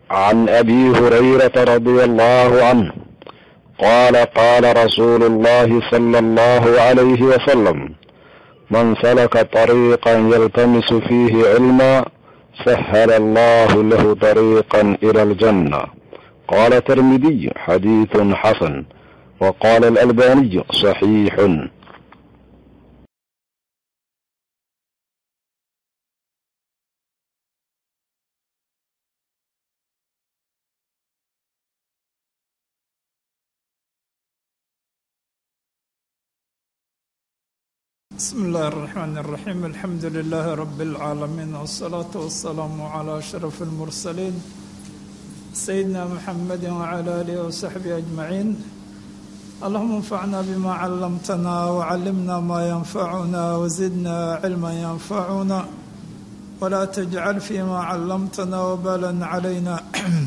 عن ابي هريره رضي الله عنه قال قال رسول الله صلى الله عليه وسلم من سلك طريقا يلتمس فيه علما سهل الله له طريقا الى الجنه قال الترمذي حديث حسن وقال الالباني صحيح بسم الله الرحمن الرحيم الحمد لله رب العالمين والصلاة والسلام على أشرف المرسلين سيدنا محمد وعلى آله وصحبه أجمعين اللهم انفعنا بما علمتنا وعلمنا ما ينفعنا وزدنا علما ينفعنا ولا تجعل فيما علمتنا وبالا علينا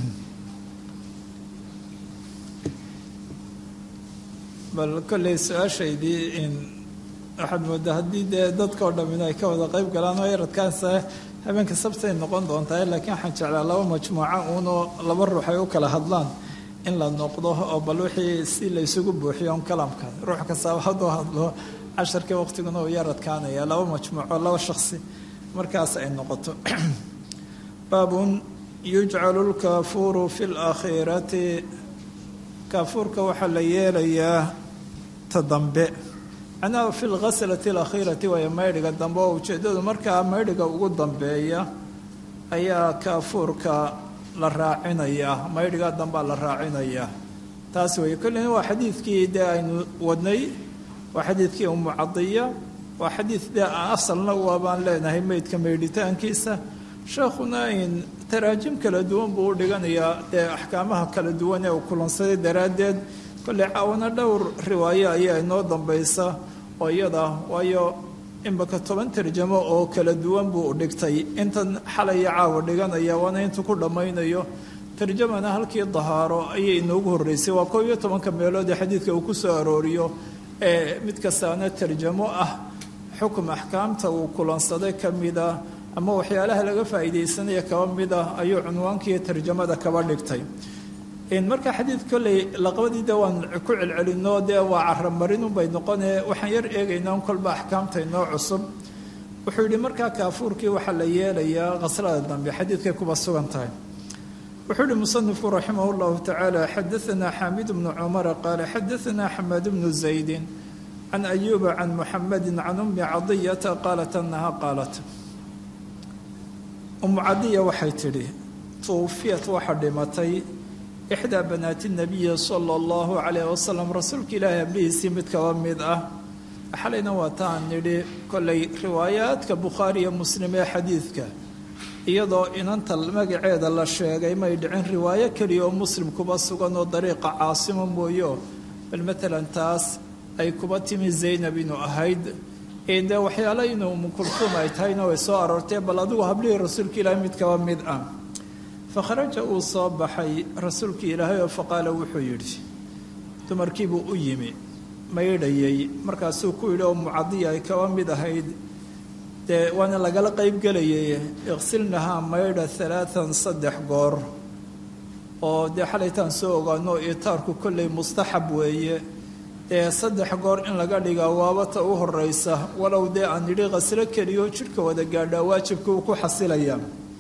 بل كل سؤاشيدي إن waxaad moodaa haddii dee dadka oo dham in ay ka wada qeyb galaan oo yaradkaasa habeenka sabtay noqon doontaa laakiin waxaan jeclaa laba majmuuco uunoo laba ruux ay u kala hadlaan in la noqdo oo bal wixii si la isugu buuxiyo on kalamka ruux kastaaba hadduu hadlo casharkii waqtiguna uu yaradkaanaya laba majmuuco laba shaksi markaas ay noqoto baabun yujcalu lkaafuuru fi laakhirati kaafuurka waxaa la yeelayaa ta dambe macnaha fi lghaslati alakhiirati waaya maydhiga dambe oo ujeeddadu markaa maydhiga ugu dambeeya ayaa kaafuurka la raacinayaa maydhiga dambea la raacinayaa taas weeye kollina waa xadiidkii dee aynu wadnay waa xadiidkii umu cadiya waa xadiid dee asalna waabaan leenahay meydka maydhitaankiisa sheekhuna in taraajim kala duwan buu u dhiganayaa dee axkaamaha kala duwan ee uu kulansaday daraaddeed kolley caawana dhowr riwaayo ayaa inoo dambaysa oo iyada waayo imaka toban tarjamo oo kala duwan buu dhigtay intan xalaya caawa dhiganaya waana intuu ku dhammaynayo tarjamana halkii dahaaro ayay inoogu horreysay waa koob iyo tobanka meelood ee xadiidka uu ku soo arooriyo ee mid kastaana tarjamo ah xukum axkaamta uu kulansaday ka mida ama waxyaalaha laga faa'iidaysanaya kaba mid ah ayuu cunwaankii tarjamada kaba dhigtay marka xadiid kolley laqabadii de waan ku celcelino dee waa caramarinunbay noqone waxaan yar eegaynaa un kolba axkaamta inoo cusub wuxuu yidhi markaa kaafuurkii waxaa la yeelayaa khaslada dambe xadiidkay kuba sugan tahay wuxuu yihi musanifku raximah llahu tacaala xadaanaa xaamid bnu cumara qaala xadaanaa xamaad bnu zaydin can ayuuba can muxamedi can ummi cadiyata qaalat anaha qaalat umu cadiya waxay tidhi tuufiyat waxa dhimatay ixdaa banaati nabiyi sala allahu calayh wasalam rasuulka ilaahi hablihiisii mid kaba mid ah xalayna waa taan nidhi kollay riwaayaadka bukhaari iyo muslim ee xadiidka iyadoo inanta magaceeda la sheegay may dhicin riwaayo keliya oo muslim kuba sugan oo dariiqa caasimo mooyo bal matalan taas ay kuba timi zaynab inuu ahayd dee waxyaalo inuu mukulsuum ay tahayna way soo aroortee bal adigu hablihii rasuulka ilaahi mid kaba mid ah fakharaja uu soo baxay rasuulkii ilaahay oo faqaala wuxuu yidhi dumarkiibuu u yimi maydhayay markaasuu ku yidhi oo mucadiya ay kaba mid ahayd dee waana lagala qaybgelayay iqsilnahaa maydha alaaan saddex goor oo dee xalaytaan soo ogaano itaarku kolley mustaxab weeye dee saddex goor in laga dhigaa waabata u horeysa walow dee aan yidhi khaslo keliyoo jidhka wada gaadhaa waajibka uu ku xasilaya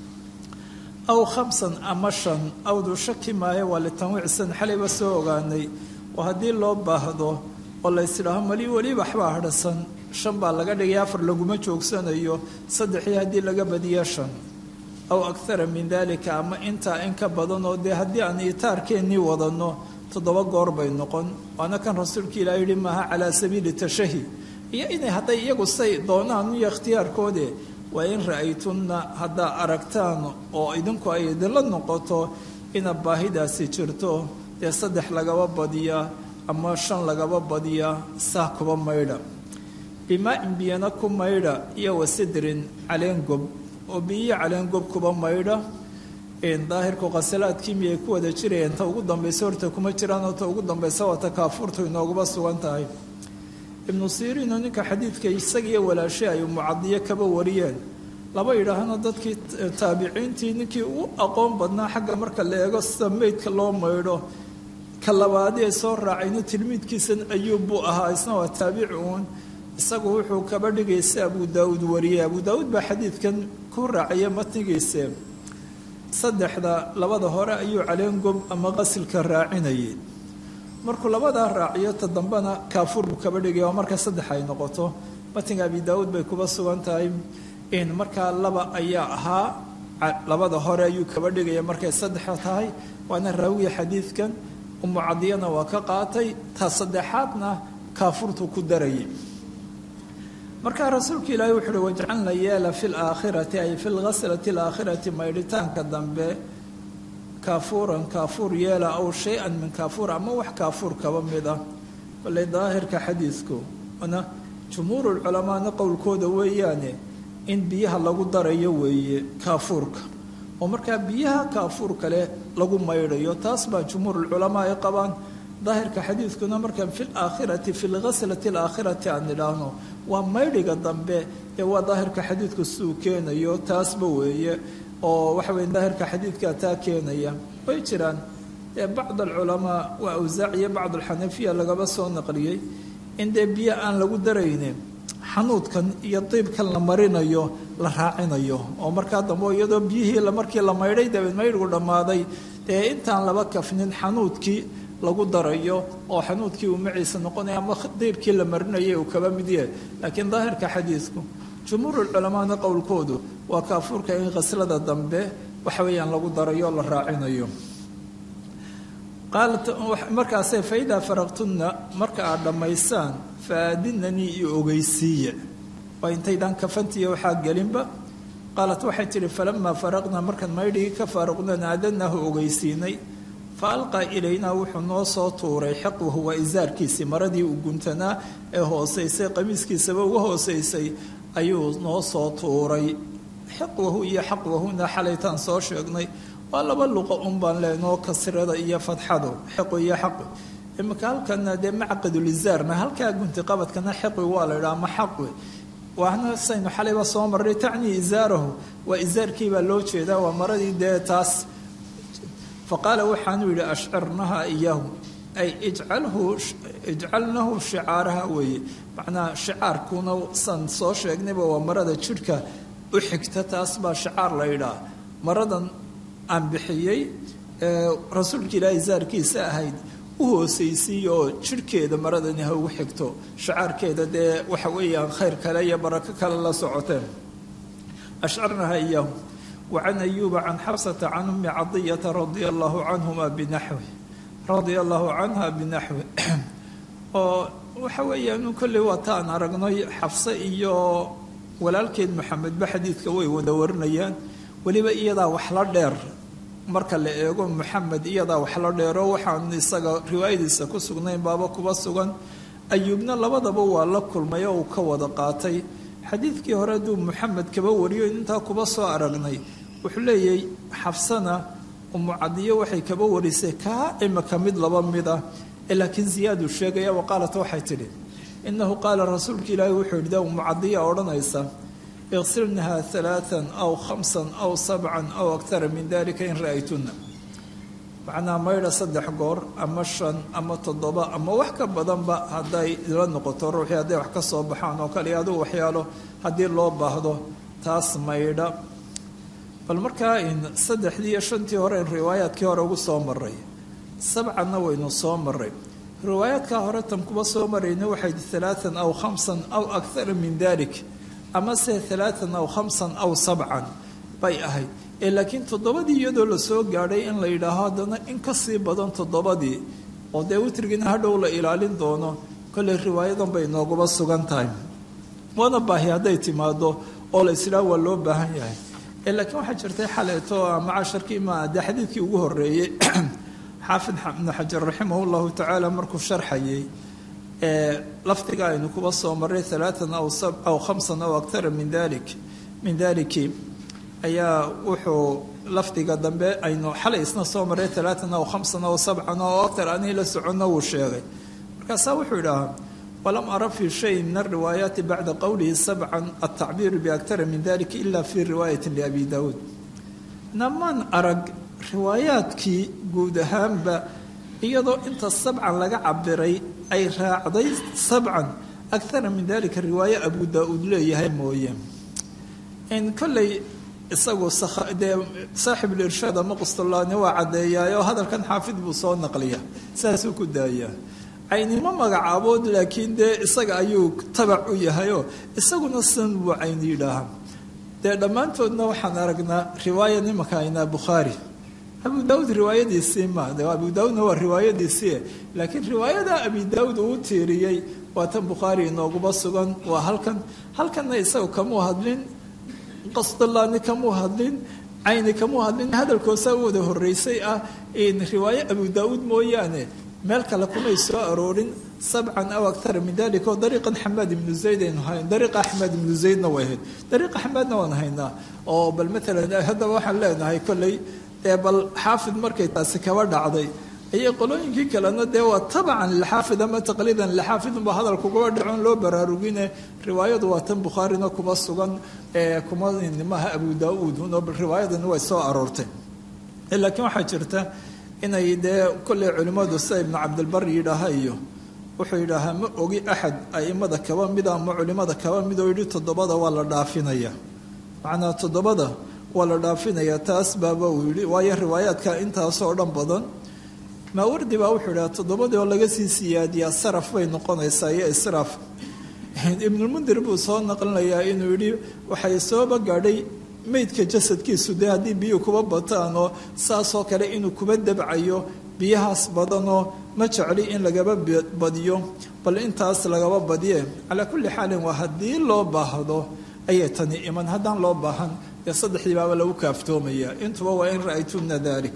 aw khamsan ama shan awduu shaki maayo waa litanwiicsan xalayba soo ogaanay oo haddii loo baahdo oo laysdhaaho mali weli waxbaa hadhasan shan baa laga dhigay afar laguma joogsanayo saddexii haddii laga badiyo shan aw akthara min dalika ama intaa in ka badan oo dee haddii aan itaarkeennii wadanno toddoba goor bay noqon waana kan rasuulka ilaah yihi maaha calaa sabiili tashahi iyo inay hadday iyagu say doonaan iyo ikhtiyaarkoode waa in ra-aytunna haddaa aragtaan oo idinku ay idinla noqoto ina baahidaasi jirto dee saddex lagaba badiyaa ama shan lagaba badiyaa saa kuba maydha bimaa-in biyana ku maydha iyo wasidrin caleengob oo biyiyo caleengob kuba maydha daahirku khasalaadkii miyay ku wada jirayeen ta ugu dambaysa horta kuma jiraanoo ta ugu dambaysa waa ta kaafuurtu inooguba sugan tahay ibnu siriino ninka xadiidka isagiiyo walaashe ay mucadiyo kaba wariyeen laba yidhaahno dadkii taabiciintii ninkii u aqoon badnaa xagga marka la eego sida meydka loo maydho ka labaadii ay soo raacayno tilmiidkiisan ayuub buu ahaa isna waa taabici uun isagu wuxuu kaba dhigaysa abu daauud wariyey abu daauud baa xadiidkan ku raacaya matnigiise saddexda labada hore ayuu caleengob ama qasilka raacinayay markuu labadaa raaciyo ta dambena kaafuur buu kaba dhigaya oo marka saddex ay noqoto matniga abi daauud bay kuba sugan tahay in markaa laba ayaa ahaa labada hore ayuu kaba dhigaya markay saddexa tahay waana raawiya xadiidkan umu cadiyana waa ka qaatay ta saddexaadna kaafurtu ku darayay markaa rasuulka ilaahi wuxu uhi wajcalna yeela fi laakhirati ay fi lghaslati alaakhirati maydhitaanka dambe kaafuuran kaafuur yeela aw shay-an min kaafuur ama wax kaafuur kaba mid ah baley daahirka xadiidku na jumhuurulculamaana qowlkooda weeyaane in biyaha lagu darayo weeye kaafuurka oo markaa biyaha kaafuur kale lagu maydhayo taas baa jumhuurulculamaa ay qabaan daahirka xadiidkuna markaan fi laakhirati fi lghaslati alaakhirati aan nidhaahno waa maydhiga dambe ee waa daahirka xadiidku siduu keenayo taasba weeye oo waxa weye daahirka xadiidkaa taa keenaya way jiraan dee bacd alculamaa waa awsaac iyo bacd alxanafiya lagaba soo naqliyey in dee biyo aan lagu darayne xanuudkan iyo diibkan la marinayo la raacinayo oo markaa dambe iyadoo biyihii markii la maydhay dabeed maydhgu dhammaaday dee intaan laba kafnin xanuudkii lagu darayo oo xanuudkii uu maciisa noqonaya ama diibkii la marinayay uu kaba mid yahay laakiin daahirka xadiidku jumhuurulculamaana qowlkoodu waa kaafuurka in khaslada dambe waxa weeyaan lagu darayo o la raacinayo qaalat markaasee faidaa faraqtunna marka aad dhammaysaan faadinanii iyo ogeysiiya waa intaydaan kafantiiyo waxaa gelinba qaalat waxay tidhi falamaa faraqnaa markaan maydhigii ka faaruqnan aadanahu ogeysiinay fa alqaa ilaynaa wuxuu noo soo tuuray xiqwahu waa isaarkiisii maradii uu guntanaa ee hoosaysay qamiiskiisaba uga hoosaysay ayuu noo soo tuuray xiqwahu iyo xaqwahuna xalaytaan soo sheegnay waa laba luqa un baan leenoo kasrada iyo fadxadu xiqwi iyo xaqwi iminka halkana dee macqadulizaarna halkaa gunti qabadkana xiqwi waa la idhaha ama xaqwi waana saynu xalayba soo marray tacnii isaarahu waa isaarkiibaa loo jeedaa waa maradii dee taas faqaala waxaanu yidhi ashcirnaha iyahu ay ijcalhu ijcalnahu shicaaraha weeye macnaa shicaarkuna san soo sheegnayba waa marada jidhka u xigta taas baa shicaar la yidhaah maradan aan bixiyey rasuulka ilaahay saarkiisa ahayd u hoosaysiiya oo jidhkeeda maradani ha ugu xigto shicaarkeeda dee waxa weeyaan khayr kale iyo barako kale la socoteen ashcarnaha iyahu wacan ayuuba can xabsata can ummi cadiyata radia allahu canhuma binaxwi radia allahu canha binaxwi oo waxa weeyaan kolley waa taan aragnay xabse iyo walaalkeed maxamedba xadiidka way wada warinayaan weliba iyadaa wax la dheer marka la eego maxamed iyadaa wax la dheero waxaan isaga riwaayadiisa ku sugnayn baaba kuba sugan ayuubna labadaba waa la kulmay oo uu ka wada qaatay xadiidkii hore hadduu maxamed kaba wariyo intaa kuba soo aragnay wuxuu leeyahay xabsana umucadiyo waxay kaba warisay kaa imika mid laba mid ah laakiin ziyaadu sheegaya wa qaalat waxay tidhi inahu qaala rasuulka ilaahi wuxuu yidhi da umucadiya odhanaysa iqsilnaha alaaan aw khamsan aw sabcan aw aktara min dalika in ra'aytuna macnaa maydha saddex goor ama shan ama toddoba ama wax ka badanba hadday ila noqoto ruuxii hadday wax ka soo baxaan oo kale adugu waxyaalo haddii loo baahdo taas maydha bal markaa in saddexdii iyo shantii hore in riwaayaadkii hore ugu soo maray sabcanna waynu soo maray riwaayaadkaa hore tan kuba soo marayna waxay alaaan aw khamsan aw akara min dalik ama se alaaan aw khamsan aw sabcan bay ahayd ee laakiin toddobadii iyadoo lasoo gaadhay in la yidhaaho haddana in ka sii badan toddobadii oo dee witrigiina hadhow la ilaalin doono kolley riwaayadan bay nooguba sugan tahay waana baahi hadday timaado oo la isdhaah waa loo baahan yahay ee laakiin waxaa jirtay xaleeto ama casharkii ma dee xadiidkii ugu horreeyey xaafid ibnu xajar raximah llahu tacaala markuu sharxayay ee lafdiga aynu kuba soo maray alaaan aw aw khamsan aw aktara min dalik min daliki ayaa wuxuu lafdiga dambe aynu xalay isna soo maray alaaan aw khamsan aw sabcan oo aktar anii la soconno wuu sheegay markaasaa wuxuu idhaahaa walam ara fi shayin min alriwaayaati bacda qowlihi sabcan altacbiiru biaktara min dalika ila fi riwaayati liabi daawuud namaan arag riwaayaadkii guud ahaanba iyadoo inta sabcan laga cabiray ay raacday sabcan akara min dalika riwaaye abu daa-uud leeyahay mooye kolley isagu dee saaxibulirshaad ama qustulaani waa caddeeyaayoo hadalkan xaafid buu soo naqliya saasuu ku daayaa caynimo magacaabood laakiin dee isaga ayuu tabac u yahayoo isaguna san buu cayn yidhaaha dee dhammaantoodna waxaan aragnaa riwaaya nimanka aynaa bukhaari abu daawuud riwaayadiisii ma de abu daawuudna waa riwaayadiisii laakiin riwaayada abi daawuud uu tiiriyey waa tan bukhaari inooguba sugan waa halkan halkanna isaga kamuu hadlin qasdalaani kamuu hadlin cayni kamuu hadlin hadalkoosaa u wada horeysay ah riwaaye abu daawuud mooyaane meel kale kumay soo aroorin sabcan aw akara min dalika oo dariiqan xamaad ibnu zayd aynu hayn dariiqa axmed ibnu zaydna way ahayd dariiqa xamaadna waan haynaa oo bal maalan haddaba waxaan leenahay kolley dee bal xaafid markay taasi kaba dhacday ayay qolooyinkii kalena dee waa tabacan lilxaafid ama taqliidan lilxaafidunba hadalkugaba dhacon loo baraarugine riwaayadu waa tan bukhaarina kuma sugan kuma nimaha abu daa-uud uno bal riwaayadani way soo aroortay laakiin waxaa jirta inay dee kolley culimmadu sida ibnu cabdilbar yidhaaha iyo wuxuu yidhaahaa ma ogi axad aimada kaba mida ama culimada kaba mid oo yidhi toddobada waa la dhaafinaya macnaa toddobada waa la dhaafinaya taas baaba uu yidhi waayo riwaayaadka intaasoo dhan badan maawardi baa wuxuu idhaha toddobadii oo laga sii siyaadiyaa saraf bay noqonaysaa iyo israaf ibnulmundir buu soo naqlinayaa inuu yidhi waxay sooba gaadhay meydka jasadkiisu dee haddii biyuhu kuba bataan oo saasoo kale inuu kuba dabcayo biyahaas badanoo ma jecli in lagaba badiyo bal intaas lagaba badiye calaa kulli xaalin waa haddii loo baahdo ayay tani iman haddaan loo baahan dee saddexdii baaba lagu kaaftoomaya intuba waa in ra'aytuna dalik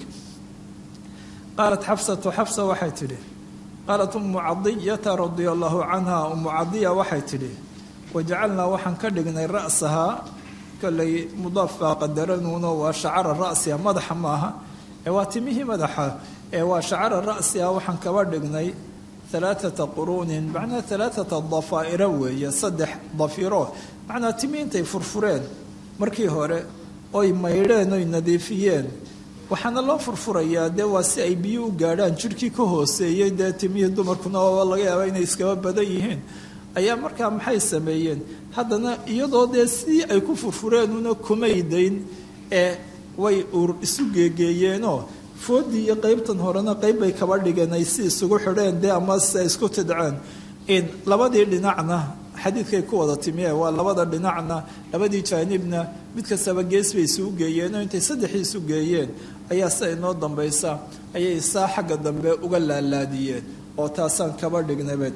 qaalat xafsatu xafsa waxay tidhi qaalat umu cadiyata radia allahu canha umu cadiya waxay tidhi wajacalnaa waxaan ka dhignay ra'sahaa kolley mudaaf baa qadaranuuno waa shacara ra'siha madaxa maaha ee waa timihii madaxa ee waa shacara ra'siha waxaan kaba dhignay alaaata quruunin macnaa alaaata dafaa'ira weeye saddex dafiro macnaa timi intay furfureen markii hore oy maydheen oy nadiifiyeen waxaana loo furfurayaa dee waa si ay biyo u gaadhaan jidhkii ka hooseeyey dee timihii dumarkuna oo laga yaaba inay iskaba badan yihiin ayaa markaa maxay sameeyeen haddana iyadoo dee sidii ay ku furfureenuna kumaydayn ee way ur isu geegeeyeenoo foodii iyo qeybtan horena qeyb bay kaba dhigeen ay si isugu xidheen dee ama si ay isku tidceen in labadii dhinacna xadiidkay ku wada timiye waa labada dhinacna labadii jaanibna mid kastaba gees bay isugu geeyeen oo intay saddexii isu geeyeen ayaa sida inoo dambaysa ayay saa xagga dambe uga laalaadiyeen oo taasaan kaba dhignabed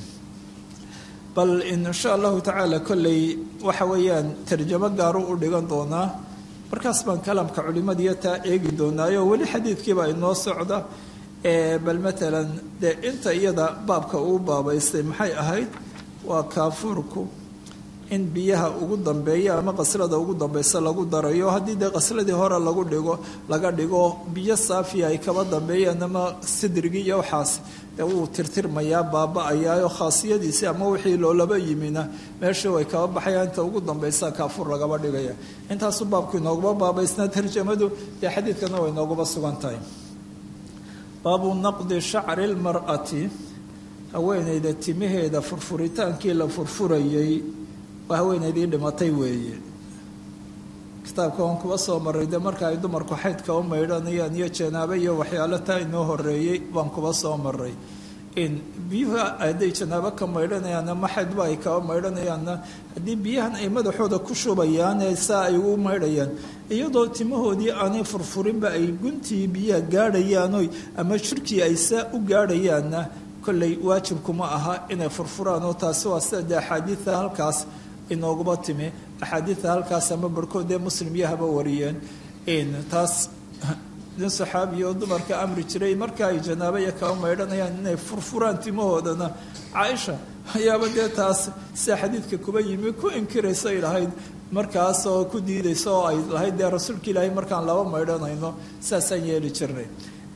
bal insha allahu tacaala kolley waxa weeyaan tarjamo gaaru u dhigan doonaa markaas baan kalamka culimadiiyo taa eegi doonaayo weli xadiidkiibaa inoo socda bal matalan dee inta iyada baabka uu baabaystay maxay ahayd waa kaafuurku in biyaha ugu dambeeya ama qaslada ugu dambeysa lagu darayo haddii dee qasladii hore lagu dhigo laga dhigo biyo saafiya ay kaba dambeeyaan ama sidrigii iyo waxaas dee wuu tirtirmayaa baaba-ayaayo khaasiyadiisii ama wixii loolaba yimina meeshii way kaba baxayaan inta ugu dambeysa kaafuur lagaba dhigaya intaasu baabku inooguma baabaysnaa tarjamadu dee xadiidkana way inooguma sugan tahay baabu naqdi shacri lmar'ati haweenayda timaheeda furfuritaankii la furfurayay waa haweenaydii dhimatay weeye kitaabka waan kuba soo maray dee marka ay dumarku xaydka u maydhanayaan iyo janaabo iyo waxyaalo taa inoo horeeyey baan kuba soo maray in biyuhu hadday janaabo ka maydhanayaanna ma xaydba ay kaba maydhanayaanna haddii biyahan ay madaxooda ku shubayaan ee saa ay ugu maydhayaan iyadoo timahoodii aanay furfurinba ay guntii biyaha gaadhayaanoy ama jirkii ay saa u gaadhayaanna kolley waajibkuma aha inay furfuraan oo taasi waa sida dee axaadiida halkaas inooguba timi axaadiida halkaas ama barhkood dee muslim yahaba wariyeen taas nin saxaabiya oo dumarka amri jiray marka ay janaabo iyo kaba maydhanayaan inay furfuraan timahoodana caaisha ayaaba dee taas sida xadiidka kuba yimi ku inkiraysay lahayd markaas oo ku diidaysa oo ay lahayd dee rasuulka ilaahay markaan laba maydhanayno saasaan yeeli jirnay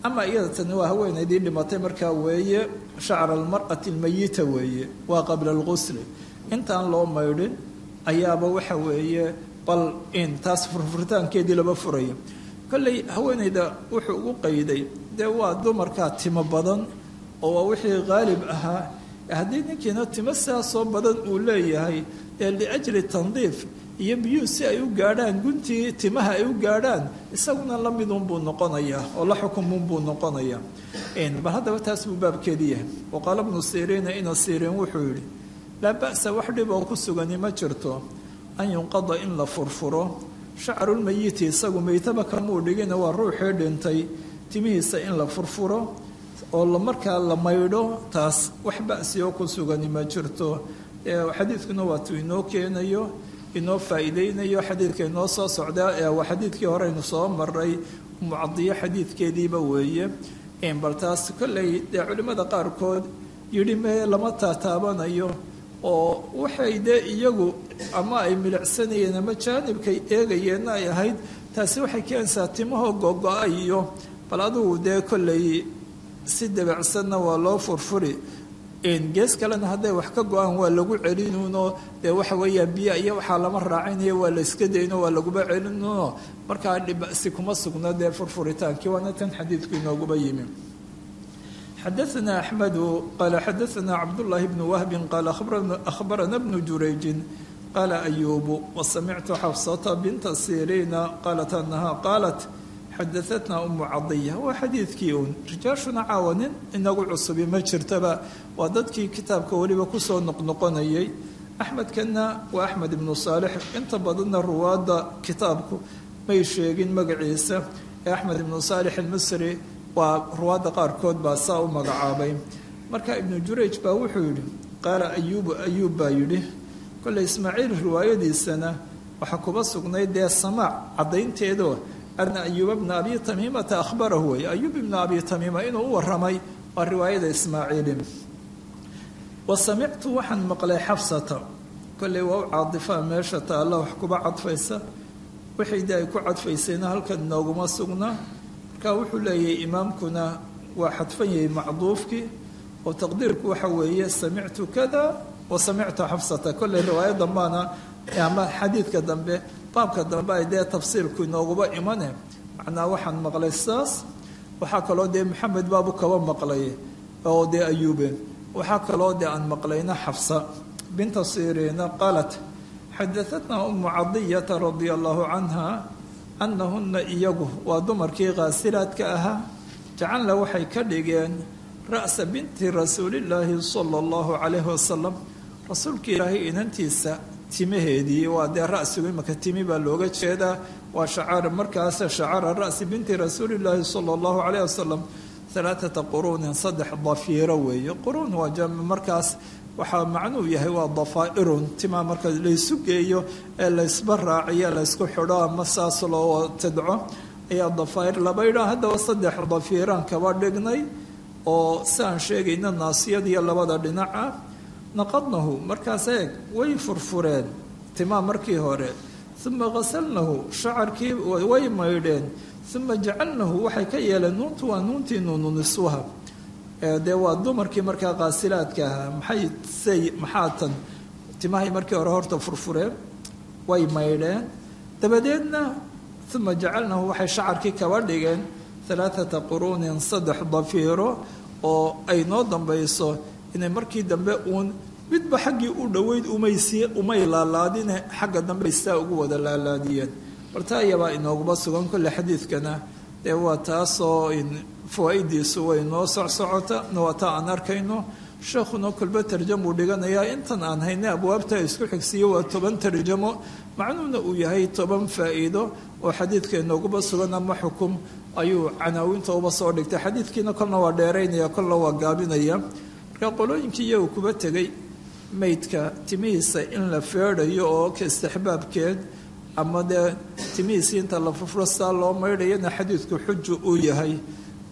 ama iyada tani waa haweenaydii dhimatay markaa weeye shacra almar'ati almayita weeye waa qabla alqusli intaan loo maydhin ayaaba waxa weeye bal in taas furfuritaankeedii laba furaya kolley haweenayda wuxuu ugu qayday dee waa dumarkaa timo badan oo waa wixii qaalib ahaa haddii ninkiina timo sidaasoo badan uu leeyahay ee liajli tandiif iyo biyuu si ay u gaadhaan guntii timaha ay u gaadhaan isaguna la midunbuu noqonayaa oo la xukumunbuu noqonayaa bal haddaba taas buu baabkeedi yahay waqaala bnu siriina ina siriin wuxuu yidhi laa ba'sa wax dhib oo ku sugani ma jirto an yunqada in la furfuro shacrulmayiti isagu meytaba kamuu dhigina waa ruuxii dhintay timihiisa in la furfuro oo markaa la maydho taas wax ba'si oo ku sugani ma jirto xadiidkuna waatuu inoo keenayo inoo faa'iideynayo xadiidka inoo soo socdaa ee waa xadiidkii horeynu soo maray mucadiyo xadiidkeediiba weeye bal taas kolley dee culimmada qaarkood yidhi mee lama taataabanayo oo waxay dee iyagu ama ay milicsanayeen ama jaanibkay eegayeenna ay ahayd taasi waxay keenaysaa timahoo gogo-a iyo bal adugu dee kolley si dabacsanna waa loo furfuri gees kalena hadday wax ka go-aan waa lagu celinuno dee waxa weeyaan biya iyo waxaa lama raacinayo waa la iska dayno waa laguba celinuno markaa dhibasi kuma sugno dee furfuritaankii waana tan xadiidku inooguba yimi xadaثna axmedu qaala xadaثna cabdullaahi bnu wahbin qaala akhbarana bnu jurayjin qaala ayuubu wasamictu xafsata binta siriina qaalat anaha qaalat xadaatna umu cadiya waa xadiidkii uun rijaashuna caawa nin inagu cusubi ma jirtaba waa dadkii kitaabka weliba kusoo noqnoqonayay axmedkanna waa axmed ibnu saalix inta badanna ruwaadda kitaabku may sheegin magaciisa ee axmed ibnu saalix almisri waa ruwaadda qaarkood baa saa u magacaabay marka ibnu jurayj baa wuxuu yidhi qaala ayuubu ayuub baa yidhi kolley ismaaciil riwaayadiisana waxaa kuba sugnayd dee samaac caddaynteedoo ana ayuuba bna abi tamiimata ahbarahu wey ayuub ibna abi tamiima inuu u waramay waa riwaayada ismaaciili wa samictu waxaan maqlay xafsata kolley waa u caadifaa meesha taalla wax kuba cadfaysa wixaydii ay ku cadfaysayna halkan inooguma sugna marka wuxuu leeyahay imaamkuna waa xadfan yahay macduufkii oo taqdiirku waxa weeye samictu kada wa samictu xafsata kolley riwaaya dambaana ama xadiidka dambe baabka dambe ay dee tafsiirku inooguba imane macnaa waxaan maqlay sidaas waxaa kaloo dee maxamed baabu kaba maqlay oo dee ayuube waxaa kaloo dee aan maqlayna xafsa binta siriina qaalat xadaatna umu cadiyata radia allahu canha anahuna iyagu waa dumarkii kaasilaadka ahaa jacalna waxay ka dhigeen ra'sa binti rasuulillaahi sala allahu calayhi wasalam rasuulka ilaahay inantiisa timaheedii waa dee rasigu imaka timi baa looga jeedaa waa shacaar markaas shacara ra'si binti rasuulillaahi sala allahu calayh wasalam alaaata quruunin saddex dafiiro weeye quruun waa jam markaas waxaa macnuu yahay waa dafaa'irun timaa marka laysu geeyo ee laysba raaciyo laysku xidho ama saas loo tidco ayaa dafaa'ir laba idhaa haddaba saddex dafiiraan kaba dhignay oo siaan sheegayna naasiyadiyo labada dhinaca naqadnahu markaas eeg way furfureen timaa markii hore uma qasalnahu shacarkii way maydheen uma jacalnahu waxay ka yeeleen nuuntu waa nuuntii nuunu niswaha dee waa dumarkii markaa qaasilaadka ahaa maxay say maxaa tan timahay markii hore horta furfureen way maydheen dabadeedna uma jacalnahu waxay shacarkii kaba dhigeen alaaata quruunin saddex dafiiro oo ay noo dambayso inay markii dambe uun midba xaggii u dhoweyd umaysi umay laalaadine xagga dambe saa ugu wada laalaadiyeen barta ayabaa inooguma sugan kolle xadiidkana dee waa taasoo fawaa-idiisu way noo socsocota waa taa aan arkayno sheekhuna kolba tarjamuu dhiganayaa intan aan haynay abwaabta isku xigsiiyo waa toban tarjamo macnuuna uu yahay toban faa-iido oo xadiidka inooguba sugan ama xukum ayuu canaawinta uba soo dhigtay xadiidkiina kolna waa dheeraynaya kolna waa gaabinaya marka qolooyinkii iyagu kuba tegay meydka timihiisa in la feedhayo oo ka istixbaabkeed ama dee timihiisii inta la furfuro saa loo maydhayana xadiidku xuju uu yahay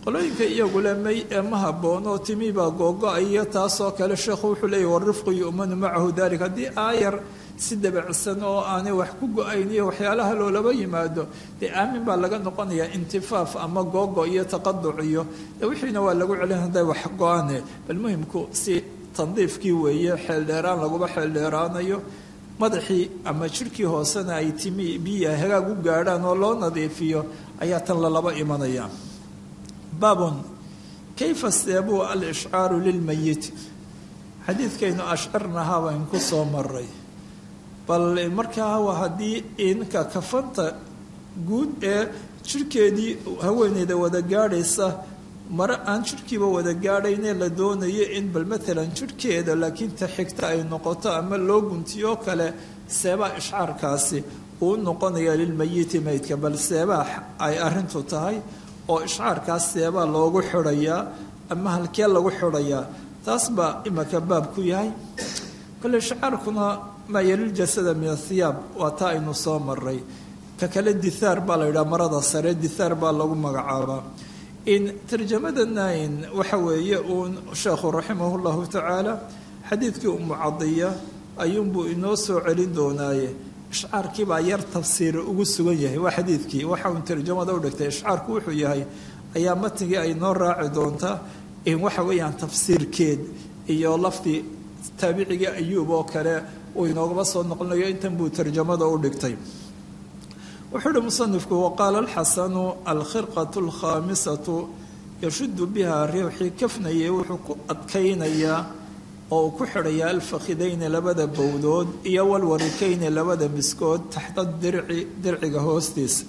qolooyinka iyagule may ee ma haboono timi baa googo-aya taasoo kale sheekhu wuxuu leeyahy warifqu yu'manu macahu dalik haddii aayar si dabacsan oo aanay wax ku go-ayn iyo waxyaalaha loolaba yimaado dee aamin baa laga noqonayaa intifaaf ama googo iyo taqaduc iyo de wixiina waa lagu celin hadday wax go-ane bal muhimku si tandiifkii weeye xeeldheeraan laguba xeeldheeraanayo madaxii ama jirhkii hoosena ay timi biya hagaag u gaadhaan oo loo nadiifiyo ayaa tan lalaba imanaya baabun kayfa seebuu alishcaaru lilmayiti xadiidkaynu ashcarnahaa bayn ku soo maray bal markaa waa haddii inka kafanta guud ee jirhkeedii haweeneyda wada gaadhaysa mare aan jirhkiiba wada gaadhaynee la doonayo in bal maalan jirhkeeda laakiin ta xigta ay noqoto ama loo guntiyoo kale seebaa ishcaarkaasi uu noqonaya lilmayiti meydka bal seebaa ay arintu tahay oo ishcaarkaas seebaa loogu xidhayaa ama halkee lagu xidhayaa taas baa imaka baab ku yahay kole ishcaarkuna maa yaliljasada min athiyaab waa taa aynu soo maray ka kale dithaar baa la yidhaha marada sare dithaar baa lagu magacaabaa in tarjamadana in waxa weeye uun sheekhu raximah llahu tacaala xadiidkii umucadiya ayuunbuu inoo soo celin doonaaye ishcaarkiibaa yar tafsiir ugu sugan yahay waa xadiidkii waxa uun tarjamada u dhigtay ishcaarku wuxuu yahay ayaa matnigii ay noo raaci doontaa in waxa weeyaan tafsiirkeed iyo lafdi taabicigii ayuub oo kale uu inoogaba soo noqonayo intan buu tarjamada u dhigtay wuxuu uhi musanifku waqaala alxasanu alkhirqatu alkhaamisatu yashudu biha riixii kafnayay wuxuu ku adkaynayaa oo uu ku xidhayaa alfakhidayni labada bowdood iyo walwarikayni labada miskood taxta dirci dirciga hoostiisa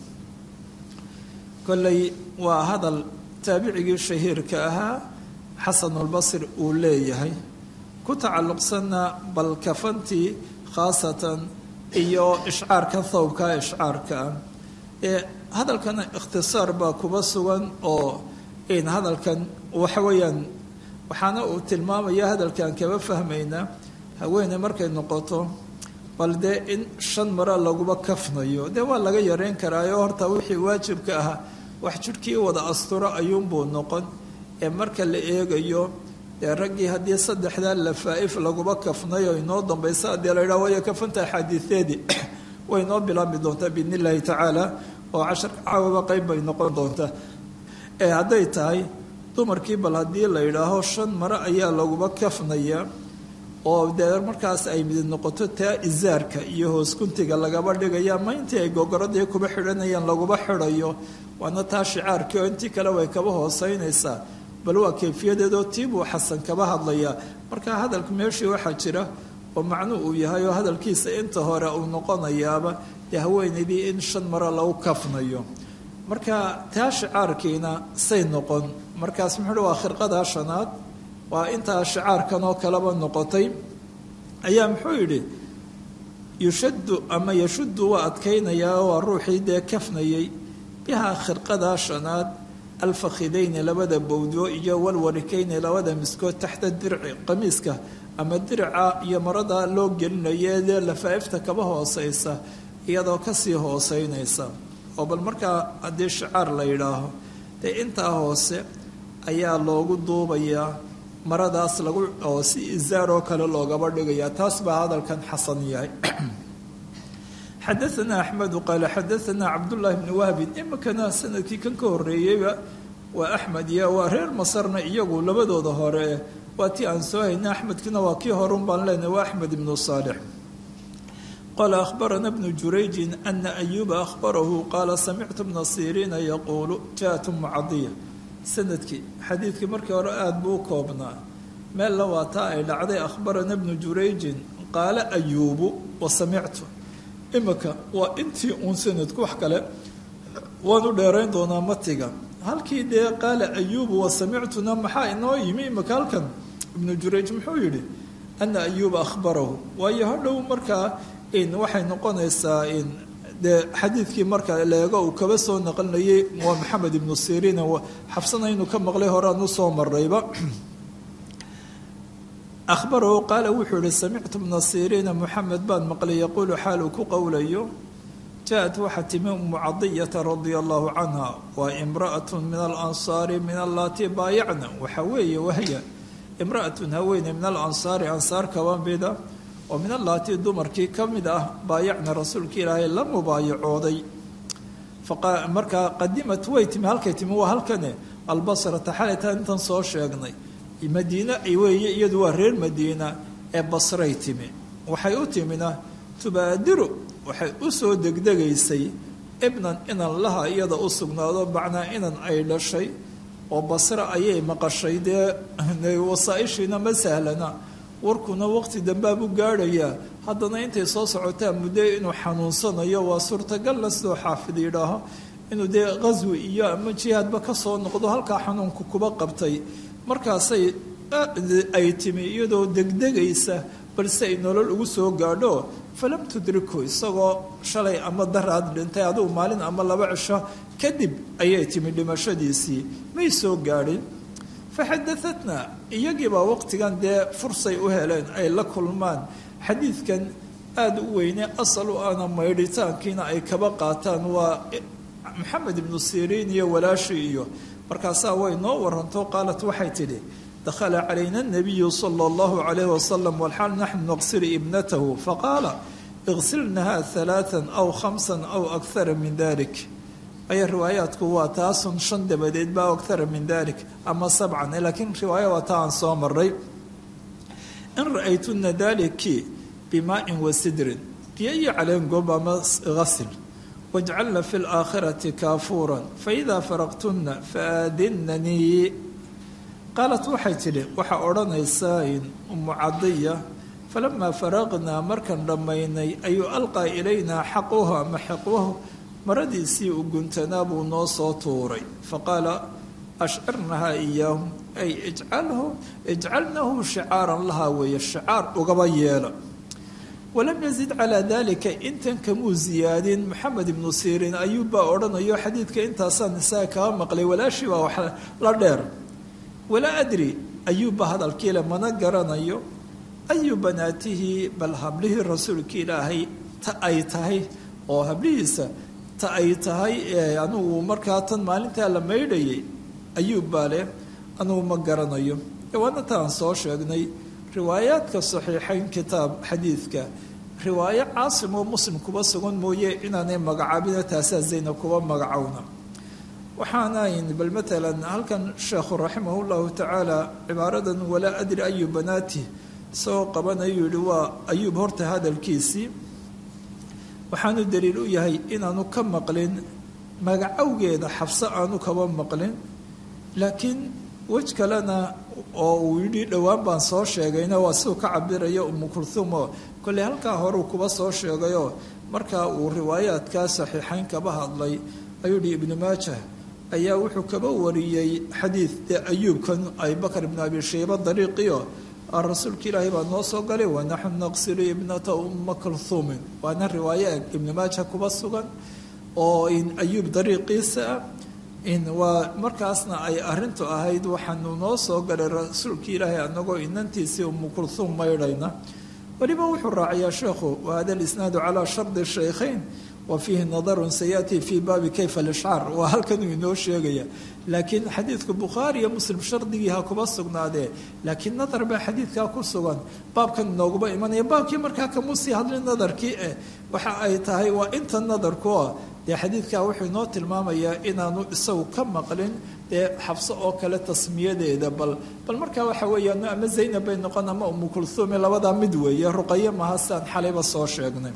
kolley waa hadal taabicigii shahiirka ahaa xasanulbasri uu leeyahay ku tacalluqsanna bal kafantii khaasatan iyo ishcaarka thawbka ishcaarkaa ee hadalkan ikhtisaar baa kuba sugan oo in hadalkan waxa weeyaan waxaana uu tilmaamaya hadalkan kaba fahmaynaa haweene markay noqoto bal dee in shan maro laguba kafnayo dee waa laga yareyn karaayo horta wixii waajibka ahaa wax jidhkii wada asturo ayuunbuu noqon ee marka la eegayo dee raggii haddii saddexdaa lafaa-if laguba kafnayo inoo dambaysa haddii la yidhaha waayo kafanta axaadiiseedii way inoo bilaabmi doontaa biidn illaahi tacaala oo casharka caawaba qeyb bay noqon doontaa ee hadday tahay dumarkii bal haddii la yidhaaho shan mare ayaa laguba kafnaya oo dee markaas ay midid noqoto taa isaarka iyo hooskuntiga lagaba dhigaya ama intii ay gogoradii kuba xidhanayaan laguba xidhayo waana taa shicaarkii oo intii kale way kaba hooseynaysaa bal waa kayfiyadeedoo tiibuu xasan kaba hadlayaa marka hadalka meeshii waxaa jira oo macnu uu yahay oo hadalkiisa inta hore uu noqonayaaba dee haweenaydii in shan mare lagu kafnayo marka taa shicaarkiina say noqon markaas muxuu waa khirqadaa shanaad waa intaa shicaarkan oo kaleba noqotay ayaa muxuu yidhi yushaddu ama yashuddu waa adkaynayaa waa ruuxii dee kafnayay bihaa khirqadaa shanaad alfakhidayni labada bowdo iyo walwarikayni labada miskood taxta dirci qamiiska ama dirica iyo marada loo gelinayo dee lafaa-ifta kaba hooseysa iyadoo kasii hooseynaysa oo bal markaa haddii shicaar la yidhaaho dee intaa hoose ayaa loogu duubayaa maradaas lagu oo si isaaroo kale loogaba dhigayaa taas baa hadalkan xasan yahay xadaanaa axmedu qaale xadaanaa cabdullaahi bni wahbin iminkana sanadkii kan ka horeeyeyba waa axmed iyo waa reer masarna iyagu labadooda hore waa tii aan soo hayna axmedkina waa kii horun baan leenahay waa axmed ibnu saalix qaala ahbarana bnu jurayjin ana ayuuba ahbarahu qaala samictu bna siriina yaquulu jaat mucadiya sanadkii xadiidkii markii hore aada buu u koobnaa meella waa taa ay dhacday ahbarana bnu jurayjin qaala ayuubu wa samictu imika waa intii uun sanadku wax kale waan u dheerayn doonaa matiga halkii dee qaala ayuubu wa samictuna maxaa inoo yimi imika halkan ibnu jurayj muxuu yidhi ana ayuuba ahbarahu waayo hadhow markaa in waxay noqonaysaa in dee xadiidkii marka leego uu kaba soo naqlinayay waa maxamed ibnu siriin xabsanaynu ka maqlay horaan usoo marayba ahbarahu qaala wuxuu yihi samictu bna siriina moxamed baan maqlay yaquulu xaal uu ku qowlayo jaa-at waxaa timi umu cadiyata radia allahu canha waa imra'atu min alansaari min allatii baayacna waxaa weeye wahya imra'atun haweeney min alansaari ansaar kaba mida oo min allaatii dumarkii ka mid ah baayacna rasuulka ilaahay la mubaayacooday markaa qadimat way timi halkay timi waa halkane albasrata xalaytaa intan soo sheegnay madiine weeye iyadu waa reer madiina ee basray timi waxay u timina tubaadiru waxay u soo degdegaysay ibnan inan laha iyada u sugnaado macnaa inan ay dhashay oo basre ayay maqashay dee wasaaishiina ma sahlana warkuna waqti dambaabu gaadhayaa haddana intay soo socotaan muddo inuu xanuunsanayo waa suurtagalna sidoo xaafid yidhaaho inuu dee qaswi iyo ama jihaadba ka soo noqdo halkaa xanuunku kuba qabtay markaasay ay timi iyadoo degdegaysa balse ay nolol ugu soo gaadho falam tudriku isagoo shalay ama daraad dhintay adugu maalin ama laba cisho kadib ayay timi dhimashadiisii may soo gaadhin faxadaatna iyagiibaa waqtigan dee fursay u heleen ay la kulmaan xadiidkan aada u weyne asal u ana maydhitaankiina ay kaba qaataan waa maxamed ibnu siriin iyo walaashii iyo markaasaa way noo waranto qaalat waxay tidhi dakhala calayna anabiyu sala allahu calayh wasalam walxaal naxnu naqsil ibnatahu faqaala iqsilnaha halaatan aw khamsan aw akhara min dalik aya riwaayaadku waa taasun shan dabadeed ba akhara min dalik ama sabcan laakiin riwaaya waa taa aan soo maray in ra-aytuna daliki bimaain wa sidrin biyo iyo caleen goob ama hasil wajcalna fi laakhirati kaafuuran faidaa faraqtuna faadinanii qaalat waxay tidhi waxaa odhanaysaa umu cadiya falamaa faraqnaa markaan dhammaynay ayuu alqaa ilaynaa xaquhu ama xiqwahu maradiisii u guntanaa buu noo soo tuuray faqaala ashcirnahaa iyaahum ay ijcalhu ijcalnahu shicaaran lahaa weeye shicaar ugaba yeela walam yazid calaa dalika intan kamuu ziyaadin maxamed ibnu siriin ayuubbaa odhanayo xadiidka intaasaan isaga kaba maqlay walaashii baa wax la dheer walaa adri ayuubba hadalkiile mana garanayo ayu banaatihi bal hablihii rasuulka ilaahay ta ay tahay oo hablihiisa ta ay tahay anugu markaa tan maalintaa la maydhayay ayuubbaa leh anugu ma garanayo waana taan soo sheegnay riwaayaadka saxiixayn kitaab xadiidka riwaayo caasim oo muslim kuba sugan mooye inaanay magacaabina taasaa zaynab kuba magacowna waxaanayn bal matalan halkan sheekhu raximah llahu tacaala cibaaradan walaa adri ayu banaati isagoo qabanayuu yihi waa ayuub horta hadalkiisii waxaanu daliil u yahay inaanu ka maqlin magacowgeeda xabse aanu kaba maqlin laakiin wej kalena oo uu yidhi dhowaan baan soo sheegayna waa siduu ka cabirayo umu kulhuum oo kolley halkaa horeu kuba soo sheegayoo markaa uu riwaayaadkaa saxiixayn kaba hadlay ayuu yihi ibnu maajah ayaa wuxuu kaba wariyey xadiid dee ayuubkan abibakar ibnu abi shayba dariiqiyo rasuulka ilaahay baa noo soo galay wanaxnu naqsilu ibnata umma kulhuumin waana riwaaye ibnu maaja kuba sugan oo ayuub dariiqiisa ah waa markaasna ay arintu ahayd waxaanu noo soo galay rasuulka ilaahay anagoo inantiisii umu kulhuum maydhayna weliba wuxuu raaciyaa sheekhu wahada lisnaadu calaa shardi shaykhayn wa fiihi nadarun sayaati fii baabi kayfa lishcaar waa halkanuu inoo sheegaya laakiin xadiidku bukhaari iyo muslim shardigii ha kuba sugnaadee laakiin nadar baa xadiidkaa ku sugan baabkan inooguba imanaya baabkii markaa kamusii hadlin nadarkii eh waxa ay tahay waa inta nadarkuo dee xadiidkaa wuxuu inoo tilmaamayaa inaanu isagu ka maqlin dee xabso oo kale tasmiyadeeda bal bal markaa waxa weeyaan ama zaynab bay noqon ama umu kulhuumi labadaa mid weeye ruqaye maha siaan xalayba soo sheegnay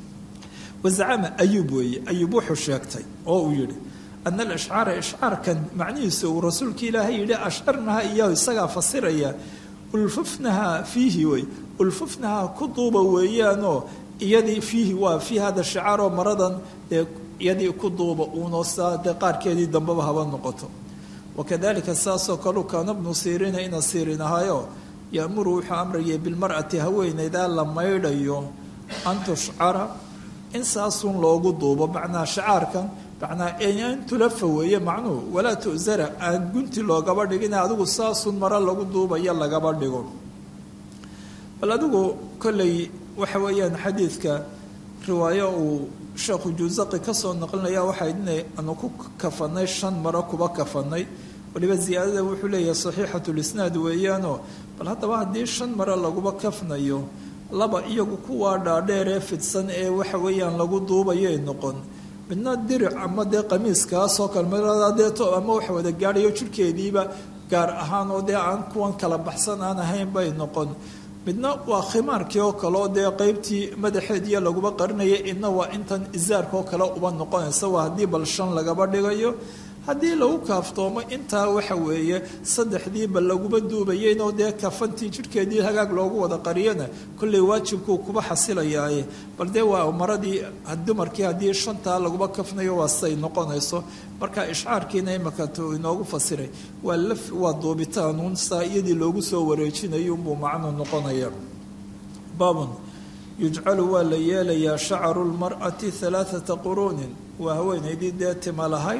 wazacama ayuub weeye ayuub wuxuu sheegtay oo uu yihi ana alishcaara ishcaarkan macnihiisu uu rasuulka ilaahay yihi ashcarnaha iyahu isagaa fasiraya ulfufnaha fiihi wey ulfufnaha ku duuba weeyaanoo iyadii fiihi waa fii hada shicaaroo maradan dee iyadii ku duuba uunoo saa dee qaarkeedii dambeba haba noqoto wakadalika saasoo kaleu kaana bnu siriina ina siirin ahaayo yaamuru wuxuu amrayay bilmar'ati haweeneydaa la maydhayo an tushcara in saasun loogu duubo macnaa shacaarkan macnaa in tulafa weeye macnuhu walaa tu'sara aan gunti loogaba dhigin adigu saasun maro lagu duubayo lagaba dhigo bal adigu kolley waxa weeyaan xadiidka riwaayo uu sheekhu juusaqi kasoo naqlinaya waxay inay anu ku kafanay shan maro kuba kafanay waliba ziyaadada wuxuu leeyahay saxiixatulisnaad weeyaanoo bal haddaba haddii shan maro laguba kafnayo laba iyagu kuwaa dhaadheer ee fidsan ee waxa weeyaan lagu duubayay noqon midna diric ama dee qamiiskaasoo kale maradeeto ama wax wada gaadhayo jirhkeediiba gaar ahaan oo dee aan kuwan kala baxsan aan ahayn bay noqon midna waa khimaarkii oo kale oo dee qeybtii madaxeediya laguba qarinaya idna waa intan isaarka oo kale uba noqonaysa waa haddii bal shan lagaba dhigayo haddii lagu kaaftoomo intaa waxa weeye saddexdiiba laguba duubayeynoo dee kafantii jidhkeedii hagaag loogu wada qariyana kolley waajibkuu kuba xasilayaaye bal dee waa maradii dumarkii haddii shantaa laguba kafnayo waa say noqonayso marka ishcaarkiina imaka inoogu fasiray waa laf waa duubitaanuun saa iyadii loogu soo wareejinayo unbuu macnuu noqonaya baabun yujcalu waa la yeelayaa shacaru lmar'ati halaathata quruunin waa haweenaydii dee tima lahayd